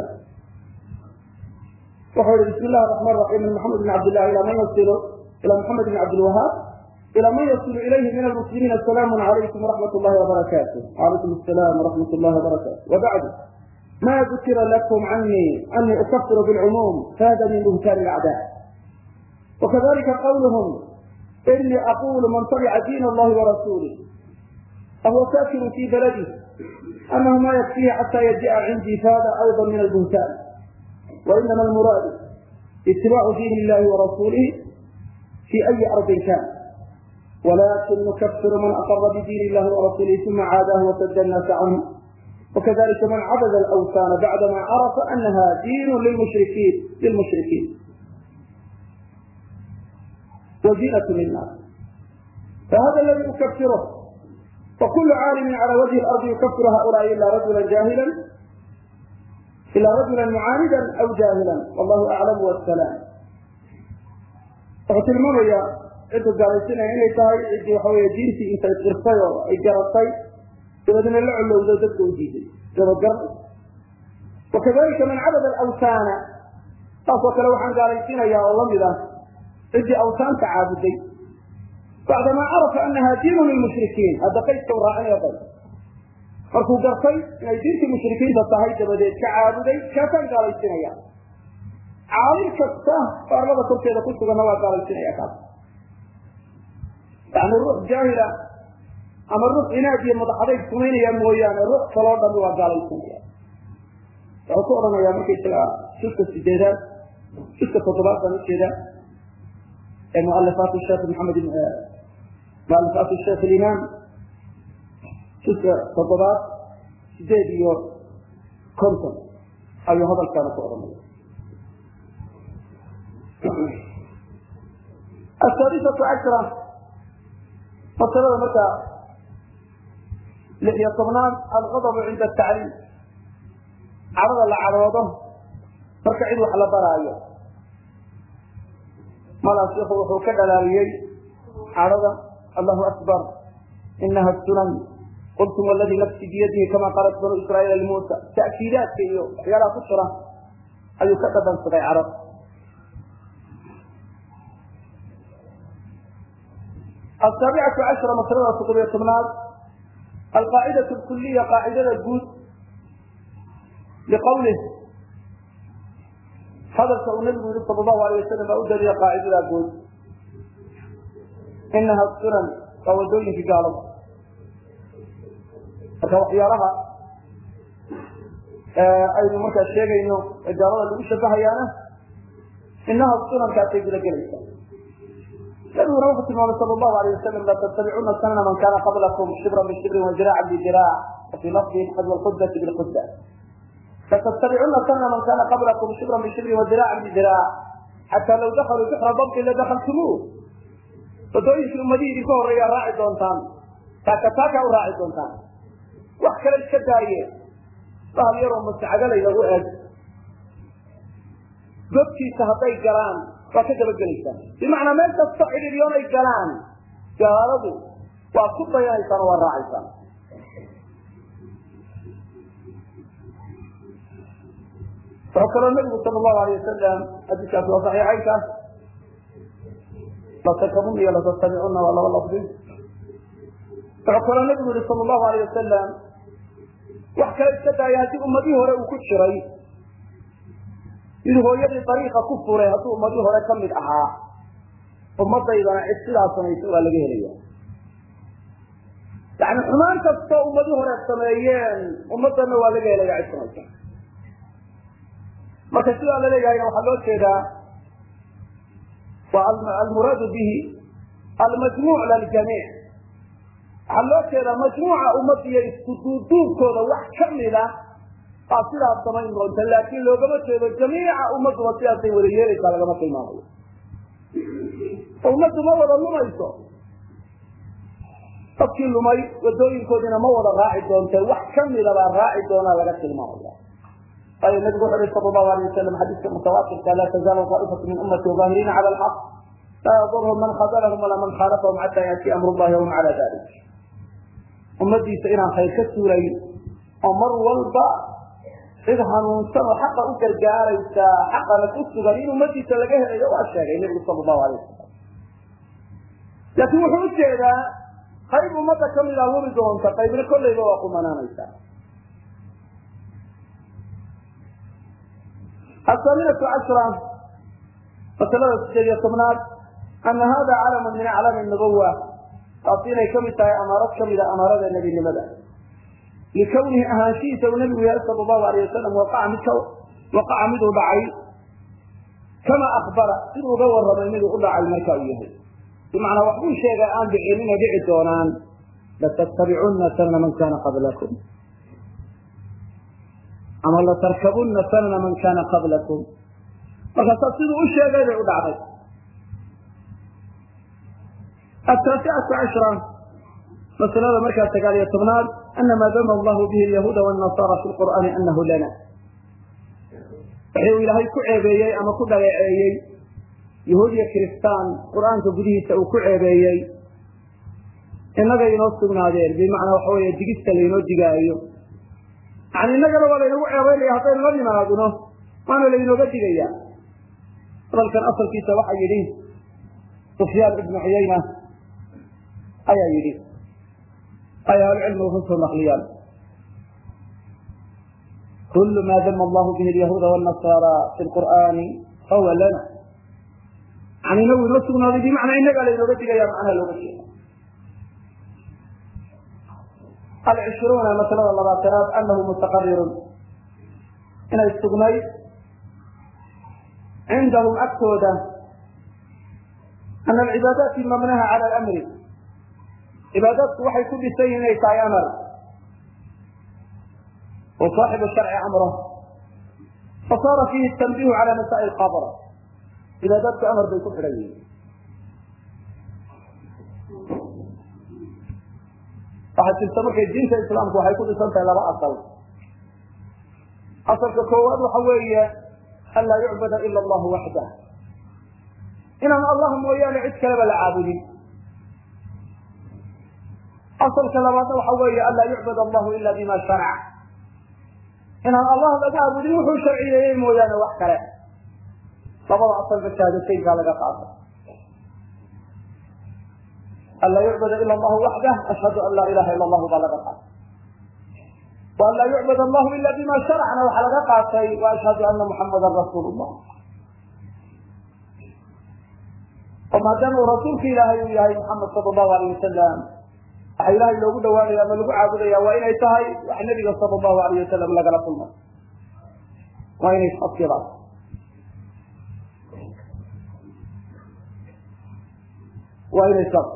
[SPEAKER 1] wuxuu yihi bismi illahi raxmaan raxiim min maxamed bin cabdillahi ilaa man yasilu ilaa maxamed bin cabdilwahaab ilى man yصل ilayhi min almuslimiin asalaamu عalaykum وraxmat اllahi وbarakatu alaykum الsalaam وraxmat اllahi وbarakatu wbacdu ma dukira lakum canii ani ukafir bاlcumuum fahada min buhtaan اlacdaa wakadalika qawluhm inii aqulu man tabica diin اllahi وrasulih fahuwa sakiru fi baladih anahu ma yakfihi xata yaji'a cindii fahada ayضa min albuhtaan wainama almuraadu itibaacu diin illahi warasuulihi fi ayi ardin kan walakin nukafiru man aqara bidiin illahi warasuulihi uma caadahu wasada annaasa canhu وkذلika man cabd الأwثاn bعdma cرفa أنha din lilmuشhrikiin وزinة للناas fhada اladي ukfirه وkul cاalم عlى وجه الأرض يukfir haؤuلاء ilا رaجuلا جاهلا ilا رaجuلا معاanida أو جاهلا والlah أعلم والسلام wuxuu tilmaamaya cidda gaalaysinaya inay tahay cidii waxa wey diintii intay irtay oo ay garatay dabeedna la colowdo dadka u diiday dabagar wakadalika man cabada alawtaana saasoo kale waxaan gaalaysiinayaa oo lamid ah ciddii awtaanta caabuday bacdamaa carafa anaha diinu lilmushrikiin hadda qaydka u raacinaya qayd markuu gartay inay diintii mushrikiinta tahay dabadeed ka caabuday kaasaan gaalaysinaya caalim kasta oo arlada korkeeda ku suganna waa gaalaysinaya kaas yani ruux jaahila ama ruux inaad iyo madaxadayg samaynaya mooyaane ruux kaloo dhami waa gaalaysanaya wuxuu ku odhanayaa markaysaga juska sideedaad juska toddobaad baan ujeeda ee mualifaat sheekh maxamed mualifaat sheekh alimaam juska toddobaad sideed iyo konton ayuu hadalkaana ku odhanaya asaadisatu cashra masalada marka lix iyo tobnaad alqadabu cinda atacliim cadhada la cadhoodo marka cid wax la baraayo malaa shiku wuxuu ka dhalaaliyey cadhada allahu akbar inaha sunan qultum waladii nafsi biyadihi kama qaalat banu israaiil limuusa ta'kiidaadka iyo waxyaalaha ku jira ayuu ka dhadhansaday cadhada asaabicatu cashra masalada toddobiyo tobnaad alqaacidaة اkuliya qaacidada guud liqawlih hadalka uu nabigu yihi sal lahu alay wasalam baa u daliya qaacidada guud inaha sunan waa wadooyinkii gaalada marka waxyaalaha aynu markaa sheegayno ee gaalada lagu shabahayaana inaha sunankaasay guda gelaysa nabiguna wuxuu tilmaamay sal lahu alay wasalam latattabicuna sanana man kana qablakum shibran bishibrin wajiraacan bijiraac wafii lafdin xadwa lqudati bilquda latattabicuna sanana man kana qablakum shibran bishibrin wajiraacan bijiraac xataa law dakaluu bixra dabtin ladakaltumuuh wadooyinkii ummadihii idinka horreeyaa raaci doontaan taaka taakaa u raaci doontaan wax kale iska daaye bahal yaroo mascagalay lagu eeg godkiisa hadday galaan waa ka dabagelaysaan bimacnaa meel kasta cidhiryoon ay galaan gaaladu waa ku dayanaysaan oo waa raacaysaan wuxuu kaloo nabigu sal lahu alay wasalam xadiiskaas waa saxiixaynkaas latakabun iyo latattabicuna waa laba lafdi wuxuu kaloo nabigu yihi sal lahu alay wasalam wax kale iska daaya haddii ummadihii hore uu ku jiray mid hooyadii dariiqa ku furay hadduu ummadii hore ka mid ahaa ummadaydana cid sidaa samaysa waa laga helaya yani xumaan kastoo ummadii hore sameeyeen ummadana waa laga helaya cid samaysa marka sidaa la leeyahayna waxaa loo jeedaa waa almuraadu bihi almajmuuc liljamiic waxaa loo jeedaa majmuuca ummadiyo isku duuduubkooda wax kamida baa sidaas samayn doonta laakin loogama jeedo jamiica ummaduba sidaasay wada yeelaysaa lagama tilmaamayo ummaddu ma wada lumayso dadkii lumay wadooyinkoodiina ma wada raaci doonte wax kamida baa raaci doonaa laga tilmaamaya waayo nabigu wuxu uhi sal lahu alay wasalam xadiiska mutawaatirka laa tazaalu taa'ifatu min ummati zahiriina cala alxaq laa yadurhum man khadalahum walaa man khaalafahum xata yaati amru llahi wahum cala dalik ummadiisa inaan khayr ka suulayn oo mar walba cid hanuunsan oo xaqa u gargaaraysa xaqana ku sugan in ummadiisa laga helayo waa sheegay nabigu sal lahu alay wasalam laakiin wuxuu u jeedaa qayb ummadda kamid a wuri doonta qaybna kolleyba waa kumanaanaysa athaaminatu cashra masalada sideed iyo tobnaad ana hada calamun min aclaami nubuwa taasi inay kamid tahay amaarad kamida amaarada nebinimada likawnihi ahaanshihiisa uu nabigu yahay sal lahu alayh wasalam waqaca mid waqaca miduu dhacay kama akbara siduu uga warramay miduu u dhacay marka uu yahay bimacnaa waxbuu sheegay aan dhicin inay dhici doonaan latattabicunna sanana man kana qablakum ama latarkabunna sanana man kana qablakum markaasaa siduu u sheegay bay u dhacday ataasicatu cashra masalada markaa sagaal iyo tobnaad ana maa dama allahu bihi alyahuuda wاnasara fi lqur'aani anahu lana wixii uu ilaahay ku ceebeeyey ama ku dhaleeceeyey yahuud iyo kiristaan qur'aanka gudihiisa uu ku ceebeeyey innagay inoo sugnaadeen bimacnaa waxa weeye digista laynoo digaayo yani innagana waa laynagu ceebaynaya haddaynu la nimaadno waana laynooga digaya hadalkan asalkiisa waxaa yidhi sufyaan ibnu cuyayna ayaa yidhi ay ahlucilmigu ka soo naqliyaan kul ma dama allahu bihi alyahuuda wاnasara fi lqur'aani fahuwa lana yani inagu inoo sugnaaday bimacnaa innagaa laynooga digaya macnaha looga jeeda alcishruuna masalada labaatanaad anahu mustaqarirun inay sugnayd cindahum agtooda ana alcibaadaati mabnaha cala alamri cibaadaadku waxay ku dhisan yihin inay tahay amar wa saaxibu sharci amro fasaara fiihi tanbihu cala masaa'il qabr cibaadaadku amar bay ku xidhan yihiin waxaa jirta markay diinta islaamku waxay ku dhisan tahay laba asal asalka koowaad waxa weeye an laa yucbada ila allahu waxdah inaan allah mooyaane cid kaleba la caabudin asalka labaadna waxa weeye an laa yucbad allahu ila bima sharac inaan allah laga caabudin wuxuu sharciyeeyey mooyaane wax kale labada asalba shahaadateynkaa laga qaata an laa yucbada ila allahu waxdah ashhadu an laa ilaha ila allahu baa laga qaatay wa an laa yucbad allahu ila bima sharacna waxaa laga qaatay wa ashhadu ana muxamadan rasuul llah oo maadaama uu rasuulka ilaahay uu yahay muxamed sala allahu alayh wasalam waxa ilahay loogu dhawaanaya ama lagu caabudaya waa inay tahay wax nabiga sala allahu alayh wasalam lagala kulmay waa inay asilaan waa inay saas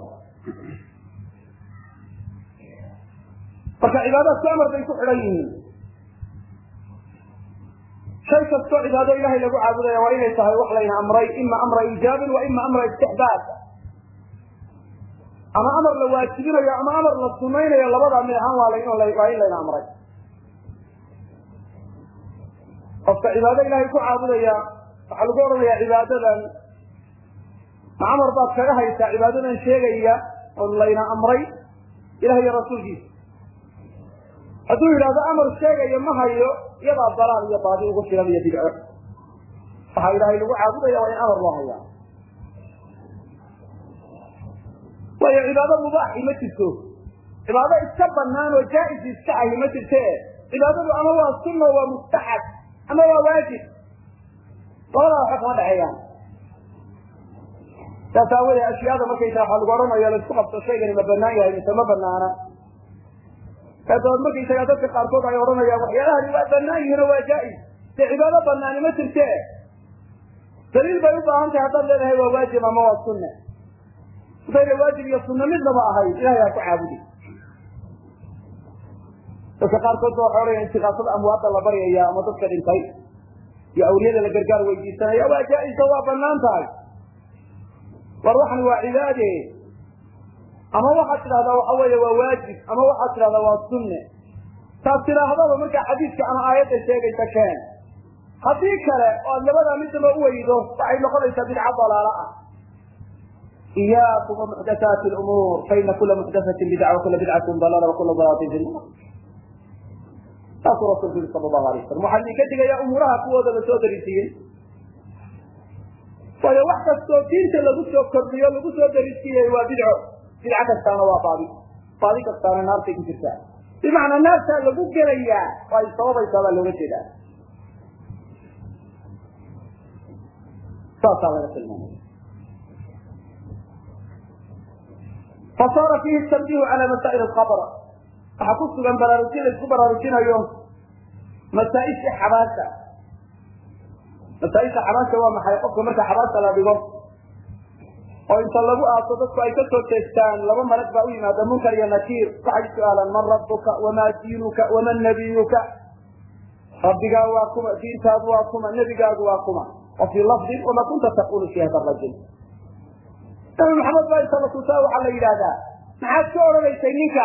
[SPEAKER 1] marka cibaadaadku amar bay ku xidhan yihiin shay kastoo cibaado ilahay lagu caabudaya waa inay tahay wax layna amray ima amra iijaabin wa ima amra istixbaab ama amar la waajibinayo ama amar la sunaynayo labadaa mid ahaan waa waa in layna amray qofka cibaado ilahay ku caabudaya waxaa lagu odhanaya cibaadadan ma amar baad kaga haysaa cibaadadan sheegaya oo layna amray ilaah iyo rasuulkiisa hadduu yidhahdo amar sheegaya ma hayo iyadaa dalaal iyo baadi ugu filan iyo bidco waxaa ilaahay lagu caabudaya waa in amar loo hayaa waayo cibaado mubaaxi ma jirto cibaado iska banaan oo jaa-is iska ahi ma jirte cibaadadu ama waa sunna waa mustaxab ama waa waajib labadaa waxa kama dhexeeyaan saas aawadee ashyaada markaysaa waxaa lagu odhanaya laisku qabto shaygani ma banaan yahay mise ma banaana dabaed markaysagaa dadka qaarkood ay odhanayaan waxyaalahani waa banaan yihiin oo waa jaa-is dee cibaado banaani ma jirte daliil bay u baahan tahay haddaad leedahay waa waajib ama waa sunne hadayna waajib iyo sunne midnaba ahayd ilahay ha ku caabudi dadka qaarkood ba waxay odhanaya intikaasada amwaadda la baryaya ama dadka dhintay iyo awliyada la gargaar weydiisanaya waa jaa-isa waa banaan tahay war waxani waa cibaade ama waxaad tidhahdaa waxa weeye waa waajib ama waxaad tidhahdaa waa sunne taas tidhaahdaba markaa xadiidka ama aayadda sheegaysa keen haddii kale oo aad labadaa midnaba uweydo waxay noqonaysaa bidca dalaalo ah iyaakum wamuxdathaati lumuur faina kula muxdathatin bidca wakula bidcatin dalaala wakula dalalatin fi nnar saasuu rasulku yiri sala allahu alay wasalam waxaa idinka digayaa umuuraha kuwooda lasoo darisiiyey waayo wax kastoo diinta lagu soo kordhiyo lagu soo darisiiyey waa bidco bidco kastaana waa baadi baadi kastaana naartay ku jirtaa bimacnaa naartaa lagu gelayaa oo ay sababaysaa baa looga jeedaa saasaa laga tilmaamaya fasaara fiihi tanbihu cala masaa'il alqabr waxaa ku sugan baraarujin la isku baraarujinayo masaa-ishii xabaasha masaa-isha xabaasha waa maxay qofka marka xabaasha la dhigo oo inta lagu aaso dadku ay ka soo jeestaan laba malag baa u yimaada munkar iyo nakiir waxay su-aalaan man rabbuka wamaa diinuka waman nabiyuka rabbigaa waa kuma diintaadu waa kuma nebigaagu waa kuma wa fii lafdin wama kunta taqulu fi hada rajul nabi maxamed baa inta la tusaa waxaa la yidhahdaa maxaad ka odhanaysay ninka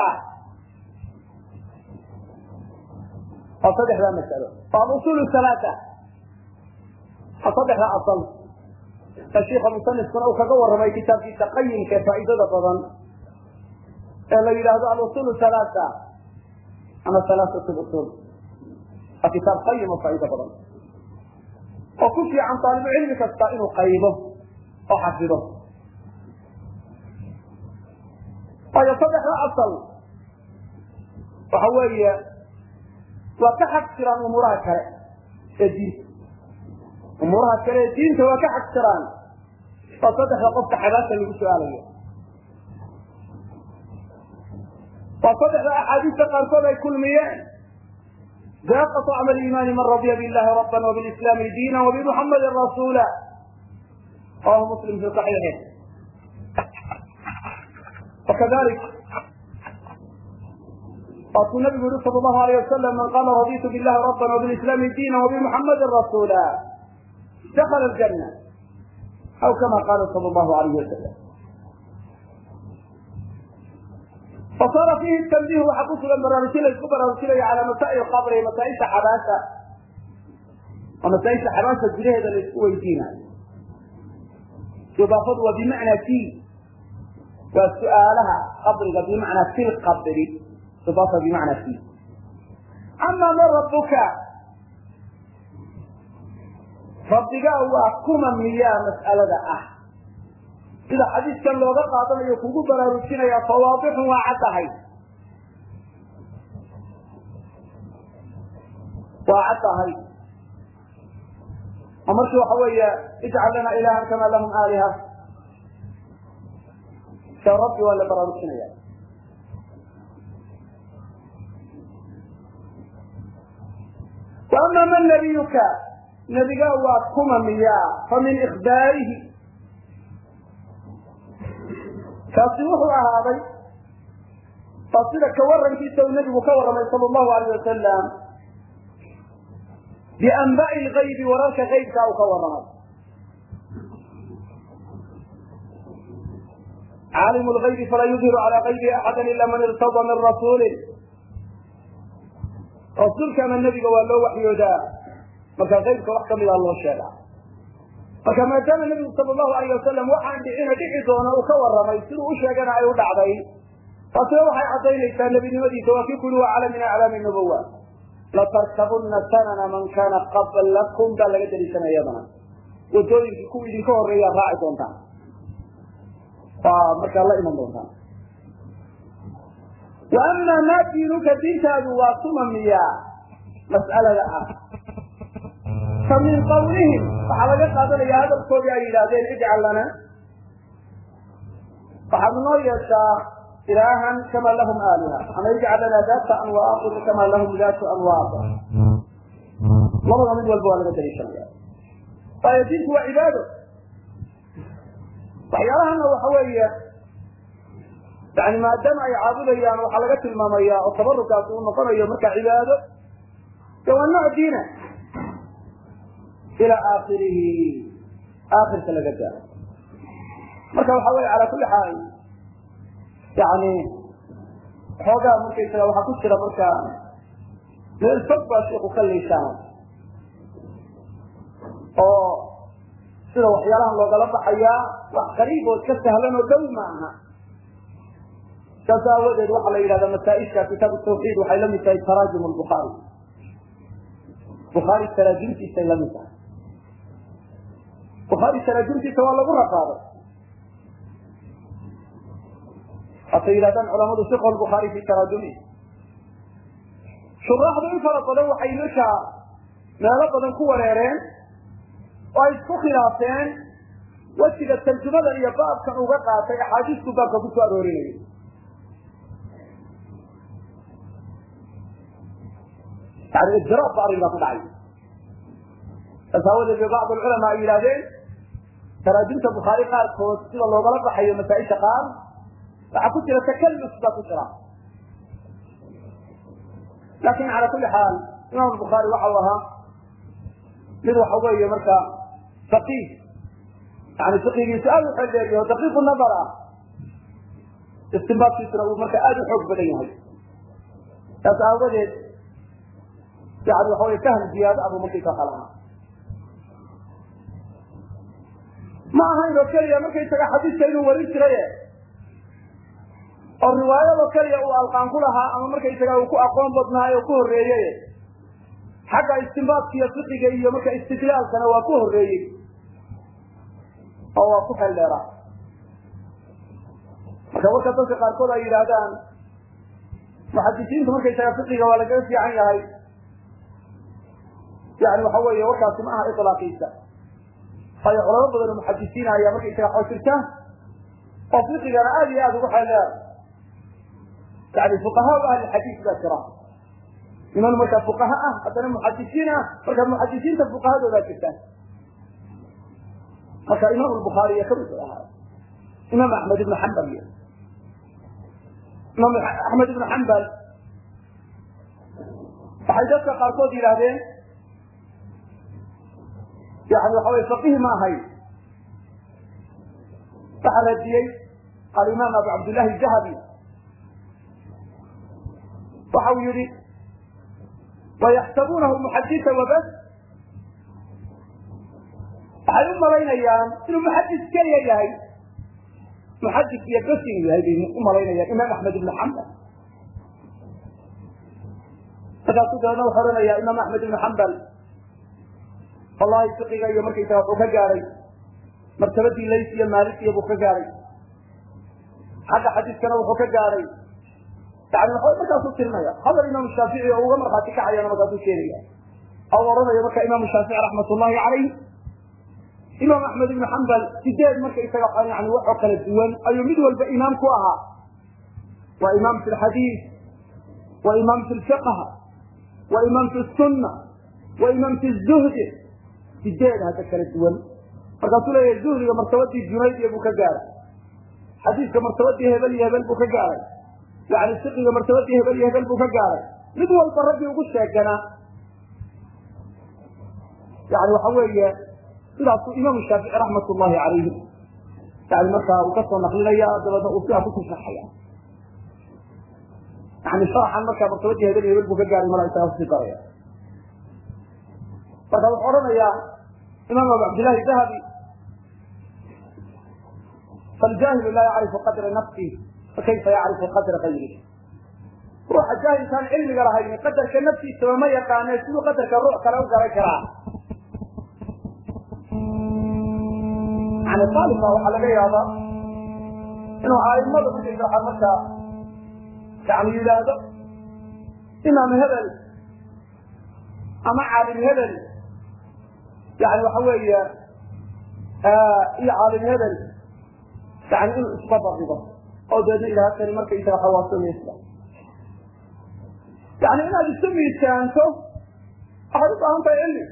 [SPEAKER 1] waa saddexdaa masalo waa alusul halaata waa saddexda asal ee shiika musanifkuna uu kaga warramay kitaabkiisa qayimka ee faa'iidada badan ee la yidhaahdo alusul halaata ama halaatat usul waa kitaab qayim oo faa'iido badan oo ku fiican taalibu cilmi kasta inuu qaybo oo xafido waayo saddexda asal waxa weeye waa ka xag jiraan umuuraha kale ee diinta umuuraha kale ee diinta waa ka xag jiraan waa saddexda qofka xabaasha lagu su-aalayo waa saddexda axaadiista qaarkood ay kulmiyeen ذاق طعم الإيمان من رضي بالله ربا وبالإسلام دينا وبمحمد رسولا رواه مسلم في صحيحه وكذلك قال النبي صلى الله عليه وسلم من قال رضيت بالله ربا وبالإسلام دينا وبمحمد رسولا دخل الجنة أو كما قال صلى الله عليه وسلم فصار فيه التنبيه وحقوق البرامجية الكبرى على مسائل القبر مسائل حباسة ومسائل حباسة جريهة للسويدين إضافة وبمعنى في وسؤالها قبر بمعنى في القبر إضافة بمعنى في أما من ربك ربك هو كما مياه مسألة أحد sida xadiiskan looga qaadanayo kugu baraarujinaya fawaadixun waa caddahay waa caddahay oo markii waxa weeye ijcal lana ilahan kama lahum aaliha se rabbi waa la baraarujinaya wa ama man nabiyuka nebiga waa kuma miyaa fa min ikbaarihi kaasi wuxuu ahaaday waa sida ka warankiisa uu nebigu ka warramay sal allahu alayh wasalam bianba'i lgaybi wararka gaybka uu ka warramay caalimu lgaybi falaa yudhiru calaa gaybihi axada ila man irtada min rasuulin rasuulka ama nebiga waa loo waxyoodaa marka gaybka wax kamida loo sheegaa marka maadaama nebigu sal allahu alayh wasalam waxaan dhicina dhici doona uu ka warramay siduu u sheegana ay u dhacday taasina waxay caddaynaysaa nebinimadiisa waa kii kuli waa cala min aclaami nubuwa latarkabunna sanana man kana qablakum baa laga daliishanaya iyadana wadooyinkii kuwa idinka horreeyaa raaci doontaan waa markaa la iman doontaan wa ama maa diinuka diintaadu waa tuma miyaa mas'alada ah fa min qawlihim waxaa laga qaadanaya hadalkoodii ay yidhaahdeen ijcal lana waxaad noo yeeshaa ilaahan kama lahum aaliha ama ijcal lana daata anwaaqin kama lahum daatu anwaaq labada mid walba waa laga daliishanaya waayo diinku waa cibaado waxyaalahana waxa weeye yani maadaama ay caabudayaan waxaa laga tilmaamaya oo tabarukaasi uu noqonayo marka cibaado de waa nooc diina ila aakirihi aakirka laga gaaro marka waxa weye cala kuli xaal yani xoogaa markaysaga waxaa ku jira marka meel fog baa shiku ka liishaan oo sida waxyaalahan loogala baxayaa wax qariibood ka sahlan oo dhow ma aha saas aawadeed waxaa la yidhahda masaaisha kitaabu tawxiid waxay la mid tahay taraajum lbukhaari bukhaari taraajimtiisay la mid tahay bukhaari taraajimtiisa waa lagu raqaaday hatay yidhahdaan culamadu fiqh lbukhaari fi taraajumi shuraaxdu in fara badan waxay markaa meelo badan ku wareereen oo ay isku khilaafeen wejiga tarjumadan iyo baabkan uga qaatay axaadiisku baabka ku soo aroorinayay yani ijraab ba arrinkaa ku dhacay saas aawadeed bay bacd alculamaa ay yidhahdeen taraajimta bukhaari qaarkood sida loogala baxayo masaa-isha qaar waxaa ku jira takalluf baa ku jira lakin cala kuli xaal imam bukhaari waxa uu ahaa mid waxa weeye marka faqiih yani fiqigiisu aada u xeldheeriyo o daqiiqu nadar ah istinbaadkiisuna uu marka aada u xoog badan yahay saas aawadeed yani waxa wey fahm ziyaado abuu markaysa waxa lahaa ma ahayn oo keliya markaysaga xadiiska inuu warin jiraye oo riwaayadoo keliya uu alqaan ku lahaa ama markaysaga uu ku aqoon badnaayo o ku horreeyey xagga istinbaadka iyo fiqiga iyo marka istidlaalkana waa ku horreeyey oo waa ku xeldheera marka warka dadka qaarkood ay yidhaahdaan muxadisiintu markaysaga fiqiga waa lagaga fiican yahay yani waxa weeye warkaasi ma aha ilaaqiisa waayo culamo badan oo muxadisiina ayaa markaysaga xoo jirta oo fiqigana aada iyo aada ugu xeldheer yani fuqahaa ahli xadiis baa jira niman markaa fuqaha ah haddana muxadisiin ah marka muxadisiinta fuqahadoodaa jirtaan marka imaam bukhaariy kamid ahaa imaam axmed ibn xambal iyo imaam axmed ibn xambal waxay dadka qaarkood yidhaahdeen yani waxa wey faqiih ma ahayn waxaa radiyey alimaam abu cabdillahi jahabi waxa uu yihi wayaxsabunahu muxadisa wabas waxay u malaynayaan inuu muxadis keliya yahay muxadis iyo bas inuu yahay bay u malaynayaan imaam axmed ibn xambal markaasuu dabeedna wuxuu odhanayaa imaam axmed ibn xambal wallahi fiqiga iyo markaysaga wuxuu ka gaadhay martabadii lays iyo maalik iyo buu ka gaadhay xagga xadiiskana wuxuu ka gaadhay yani waxa markaasuu tirinaya hadal imaam shaafici oo uga markhaati kacayana markaasuu keenaya oo odhanaya marka imaam shaafici raxmat ullahi calayh imaam axmed ibn xambal sideed markaysaga yani waxoo kala duwan ayuu mid walba imaam ku ahaa waa imaam fi lxadiis wa imaam fi lfiqh wa imaam fi sunna wa imaam fi zuhdi sideed hadda kala duwan markaasuu leeyahay zuhdiga martabadii junayd iyo buu ka gaaray xadiiska martabadii hebel iyo hebel buu ka gaaray yani fiqiga martabadii hebel iyo hebel buu ka gaaray mid walba raggii ugu sheeganaa yani waxa weeye sidaasuu imaamu shaafici raxmat ullahi calayhi yani markaa uu kasoo naqlinaya dabeedna uu sidaa kusii sharxaya yani sharaxan markaa martabadii hebel iyo hebel buu ka gaaray mala isagaa kusii daraya marka wuxuu odhanayaa imaam abu cabdillahi dahabi faljaahilu laa yacrifu qadra nafsih fakayfa yacrifu qadra gayrih ruuxa jaahilkaan cilmiga lahayn qadarka naftiisaba ma yaqaane siduu qadarka ruux kale u garan karaa yani aalibka waxaa laga yaabaa inuu aimada markaysa markaa yani yidhaahdo imaam hebel ama caalim hebel yani waxa weeye iyo caalim hebel yani inuu isbabarigo oo deedna ilaha kani markaysaga xawaasamaysa yani inaad isu miisaanto waxaad u baahan tahay cilmi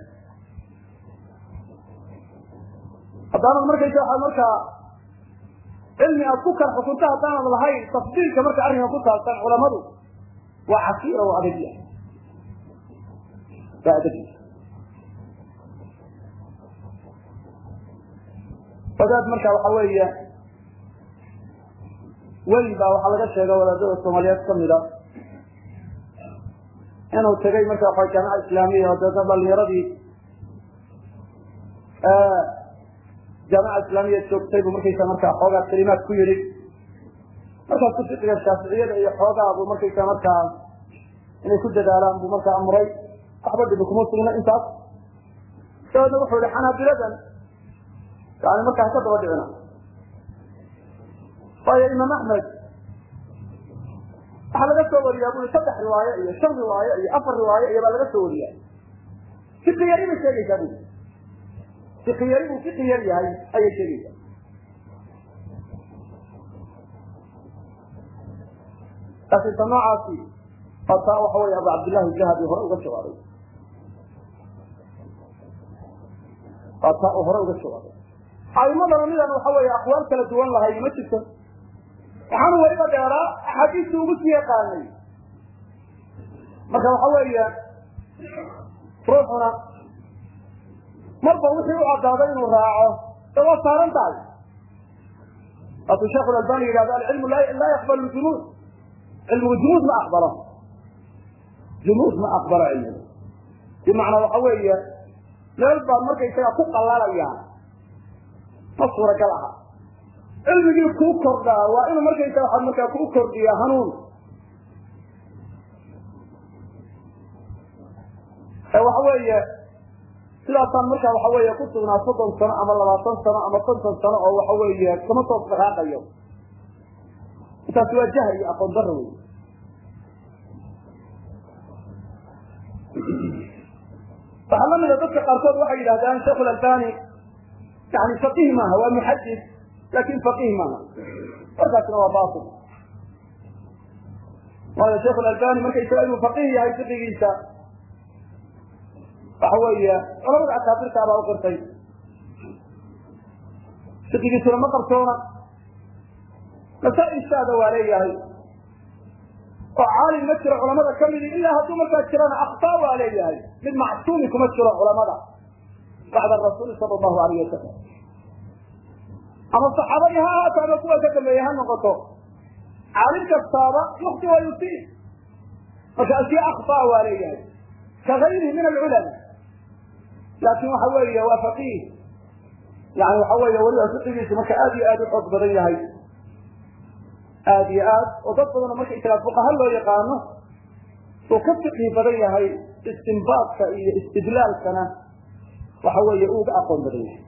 [SPEAKER 1] haddaanad markaysa waa markaa cilmi aad ku kala xukunto haddaanad lahayn tafdiilka marka arrinka ku saabsan culamadu waa casiira oo adagya waa adagya wadaad marka waxa weeye weli baa waxaa laga sheega wadaadada soomaaliyeed kamida inuu tegay marka waa jaamica islaamiya oo deedna dhalinyaradii jaamica islaamiya joogtay buu markaysa markaa xoogaa kalimaad ku yidhi markaasu fiqiga shaaficiyada iyo xoogaa buu markaysa markaa inay ku dadaalaan buu markaa amray waxba dhibi kuma sugna intaas dabeedna wuxuu yihi xanaabiladan yani markaa haka daba dhicina waayo imaam axmed waxaa laga soo wariyaa bui saddex riwaayo iyo shan riwaayo iyo afar riwaayo iyo baa laga soo wariya fiqi yari bay sheegaysaa bui fiqi yari buu fiqi yar yahay ayay sheegaysaa laakiin ta noocaasi oo taa waxa wey abu cabdillahi jahabi hore uga jawaabay waa taa uu hore uga jawaabay aimadana midaan waxa weeye aqwaal kala duwan lahay ma jirto waxaanu weliba dheeraa axaadiistii ugu sii yaqaanay marka waxa weeye ruuxuna marba wixii u cadaaday inuu raaco de waa saaran tahay waatuu sheekh albani yidhahdo alcilmu laa yaqbalu junuud cilmigu junuud ma aqbalo junuud ma aqbalo cilmigu bimacnaa waxa weeye meel baad markaysaga ku qallalayaan ma suuragal aha cilmigii kuu kordhaa waa inuu markaysa waxaad markaa kuu kordhiya hanuun waxa weeye sidaasaan markaa waxa weeye ku sugnaa soddon sano ama labaatan sano ama konton sano oo waxa weeye kama soo dhaqaaqayo intaasi waa jahl iyo aqoon daro wey waxaa lamida dadka qaarkood waxay yidhahdaan sheekh albani yani faqih maaha waa muxadis lakin faqih maaha warkaasna waa bail waayo sheekh albani markaysaga inuu faqih yahay fiqigiisa waxa weeye culamada akaabirta baa u qirtay fiqigiisuna ma qarsoona masaa-ishaada waa leeyahay oo caalim ma jiro culamada kamidi ilaa hadduu markaa jirana aktaa waa leeyahay mid macsuumi kuma jiro culamada bacda rasuuli sala allahu alayh wasalam ama saxaabadii ha ahaato ama kuwa ka dambeeye ha noqoto caalim kastaaba yukti wa yusiib marka ashya aktaa waa leeyahay ka gayrihi min alculama laakin waxa weeye waa faqih yani waxa weeye weliba fiqigiisu marka aad iyo aad u xoog badan yahay aad iyo aad oo dad badanoo marka isagaa fuqaha loo yaqaano uu ka fiqhi badan yahay istinbaadka iyo istidlaalkana waxa weeye uu uga aqoon badan yahay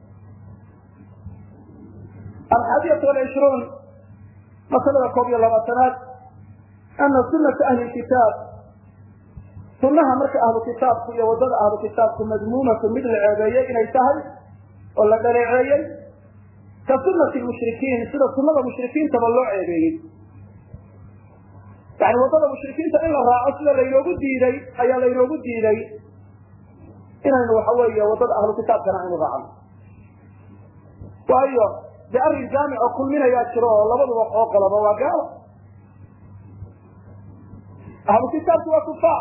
[SPEAKER 1] alxaadiyatu walcishruun masalada koob iyo labaatanaad ana sunata ahli kitaab sunaha marka ahlu kitaabku iyo wadada ahlu kitaabku madmuumatu mid la ceebeeyey inay tahay oo la dhaleeceeyey ka sunati mushrikiin sida sunada mushrikiintaba loo ceebeeyey yani wadada mushrikiinta in la raaco sida laynoogu diiday ayaa laynoogu diiday inaynu waxa weeye wadada ahlu kitaabkana aynu raacno waayo de arrin jaamic oo kulminayaa jiro oo labaduba oo qoloba waa gaalo ahlu kitaabku waa kufaar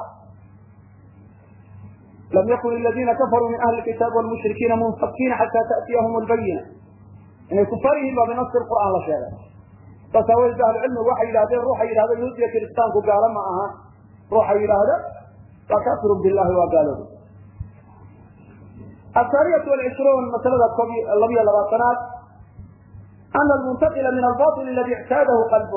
[SPEAKER 1] lam yakun aladiina kafaruu min ahli kitaab wlmushrikiina munfakiina xataa ta'tiyahum lbayina inay kufaar yihiin baa binasi qur'aan la sheegay saas aawadeed ahlucilmigu waxay yidhahdeen ruuxa yidhahda yahuudiya kiristaanku gaalo ma aha ruuxa yidhaahda waa kafirun billahi waa gaalooda athaaniyatu walcishruun masalada koob labiyo labaatanaad ana almuntaqila min albail aladi ictaadahu qalbo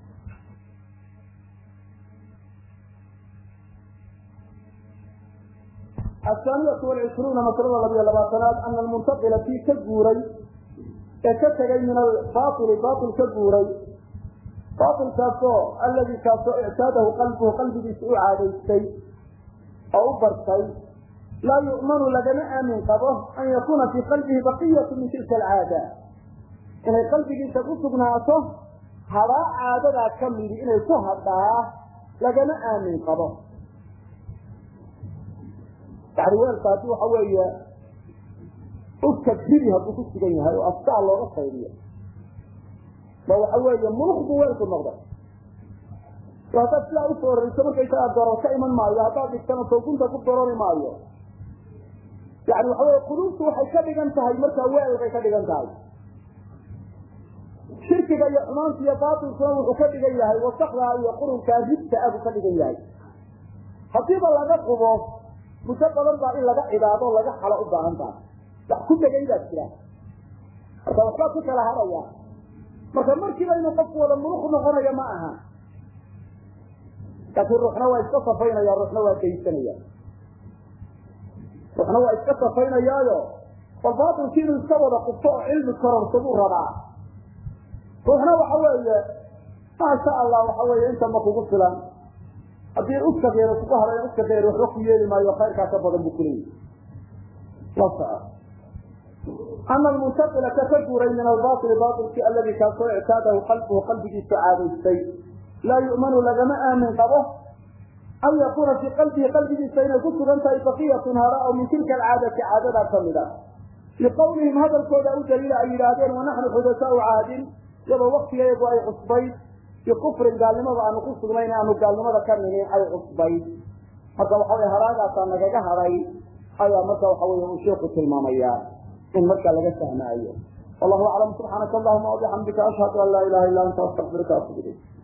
[SPEAKER 1] athaaniyatu walcishruuna masalada labiyo labaatanaad ana almuntaqila kii ka guuray ee ka tegay min albaili bail ka guuray bailkaasoo aladi kaasoo ictaadahu qalbuhu qalbigiisa u caadaystay oo u bartay laa yu'manu lagama aamin qabo an yakuna fii qalbihi baqiyatu min tilka alcaada inay qalbigiisa ku sugnaato hadhaa caadadaa ka midi inay ku hadhaa lagama aamin qabo yani weelka haddii waxa weeye uska biri hadduu ku sugan yahay oo astaa looga qaydiyo ba waxa weeye muluk buu weelku noqday haddaad sidaa u foorayso markaysagaa dorar ka iman maayo haddaad dhigtana soogunta ku dorori maayo yani waxa weye quluubtu waxay ka dhigan tahay markaa weel bay ka dhigan tahay shirkiga iyo xumaanta iyo baatilkuna wuxuu ka dhigan yahay wasakdaa iyo qurunkaa ribta ah buu ka dhigan yahay hadiiba laga qubo muddo badan baa in laga cibaado laga xalo u baahan tahay wax ku dhegay baa jira marka waxbaa ku kala haraya marka markiiba inuu qofku wada muluk noqonayo ma aha laakiin ruuxna waa iska safaynaya ruuxna waa daysanaya ruuxna waa iska safaynayaayo bal baatilki inuu iska wada qubto oo cilmi kororso buu rabaa ruuxna waxa weeye maasha allah waxa weeye intama kugu filan haddii uska geero kugu harayo uska geer waxba ku yeeli maayo khayrkaa ka badan buu kuleeyahy la soco ana almuntaqila ka ka guuray min albaili bailki aladi kaasoo ictaadahu qalbuhu qalbigiisu caadaystay laa yu'manu lagama aamin qabo an yakuna fii qalbihi qalbigiisa inay ku sugan tahay baqiyatun hara oo min tilka alcaadati caadadaa kamid a liqawlihim hadalkooda u daliila ay yidhaahdeen wanaxnu xudasaau caadin iyadoo waktigeedu ay cusbayd bikufrin gaalnimada aanu ku sugnayn aanu gaalnimada ka ninin ay cusbayd marka waxa wey haraagaasaa nagaga hadhay ayaa marka waxa wey uu sheeku tilmaamaya in markaa laga fahmaayo wallahu aclam subxaanaka allahuma wabixamdika ashhadu an laa ilaha illa anta astaqfiruka atub ilayk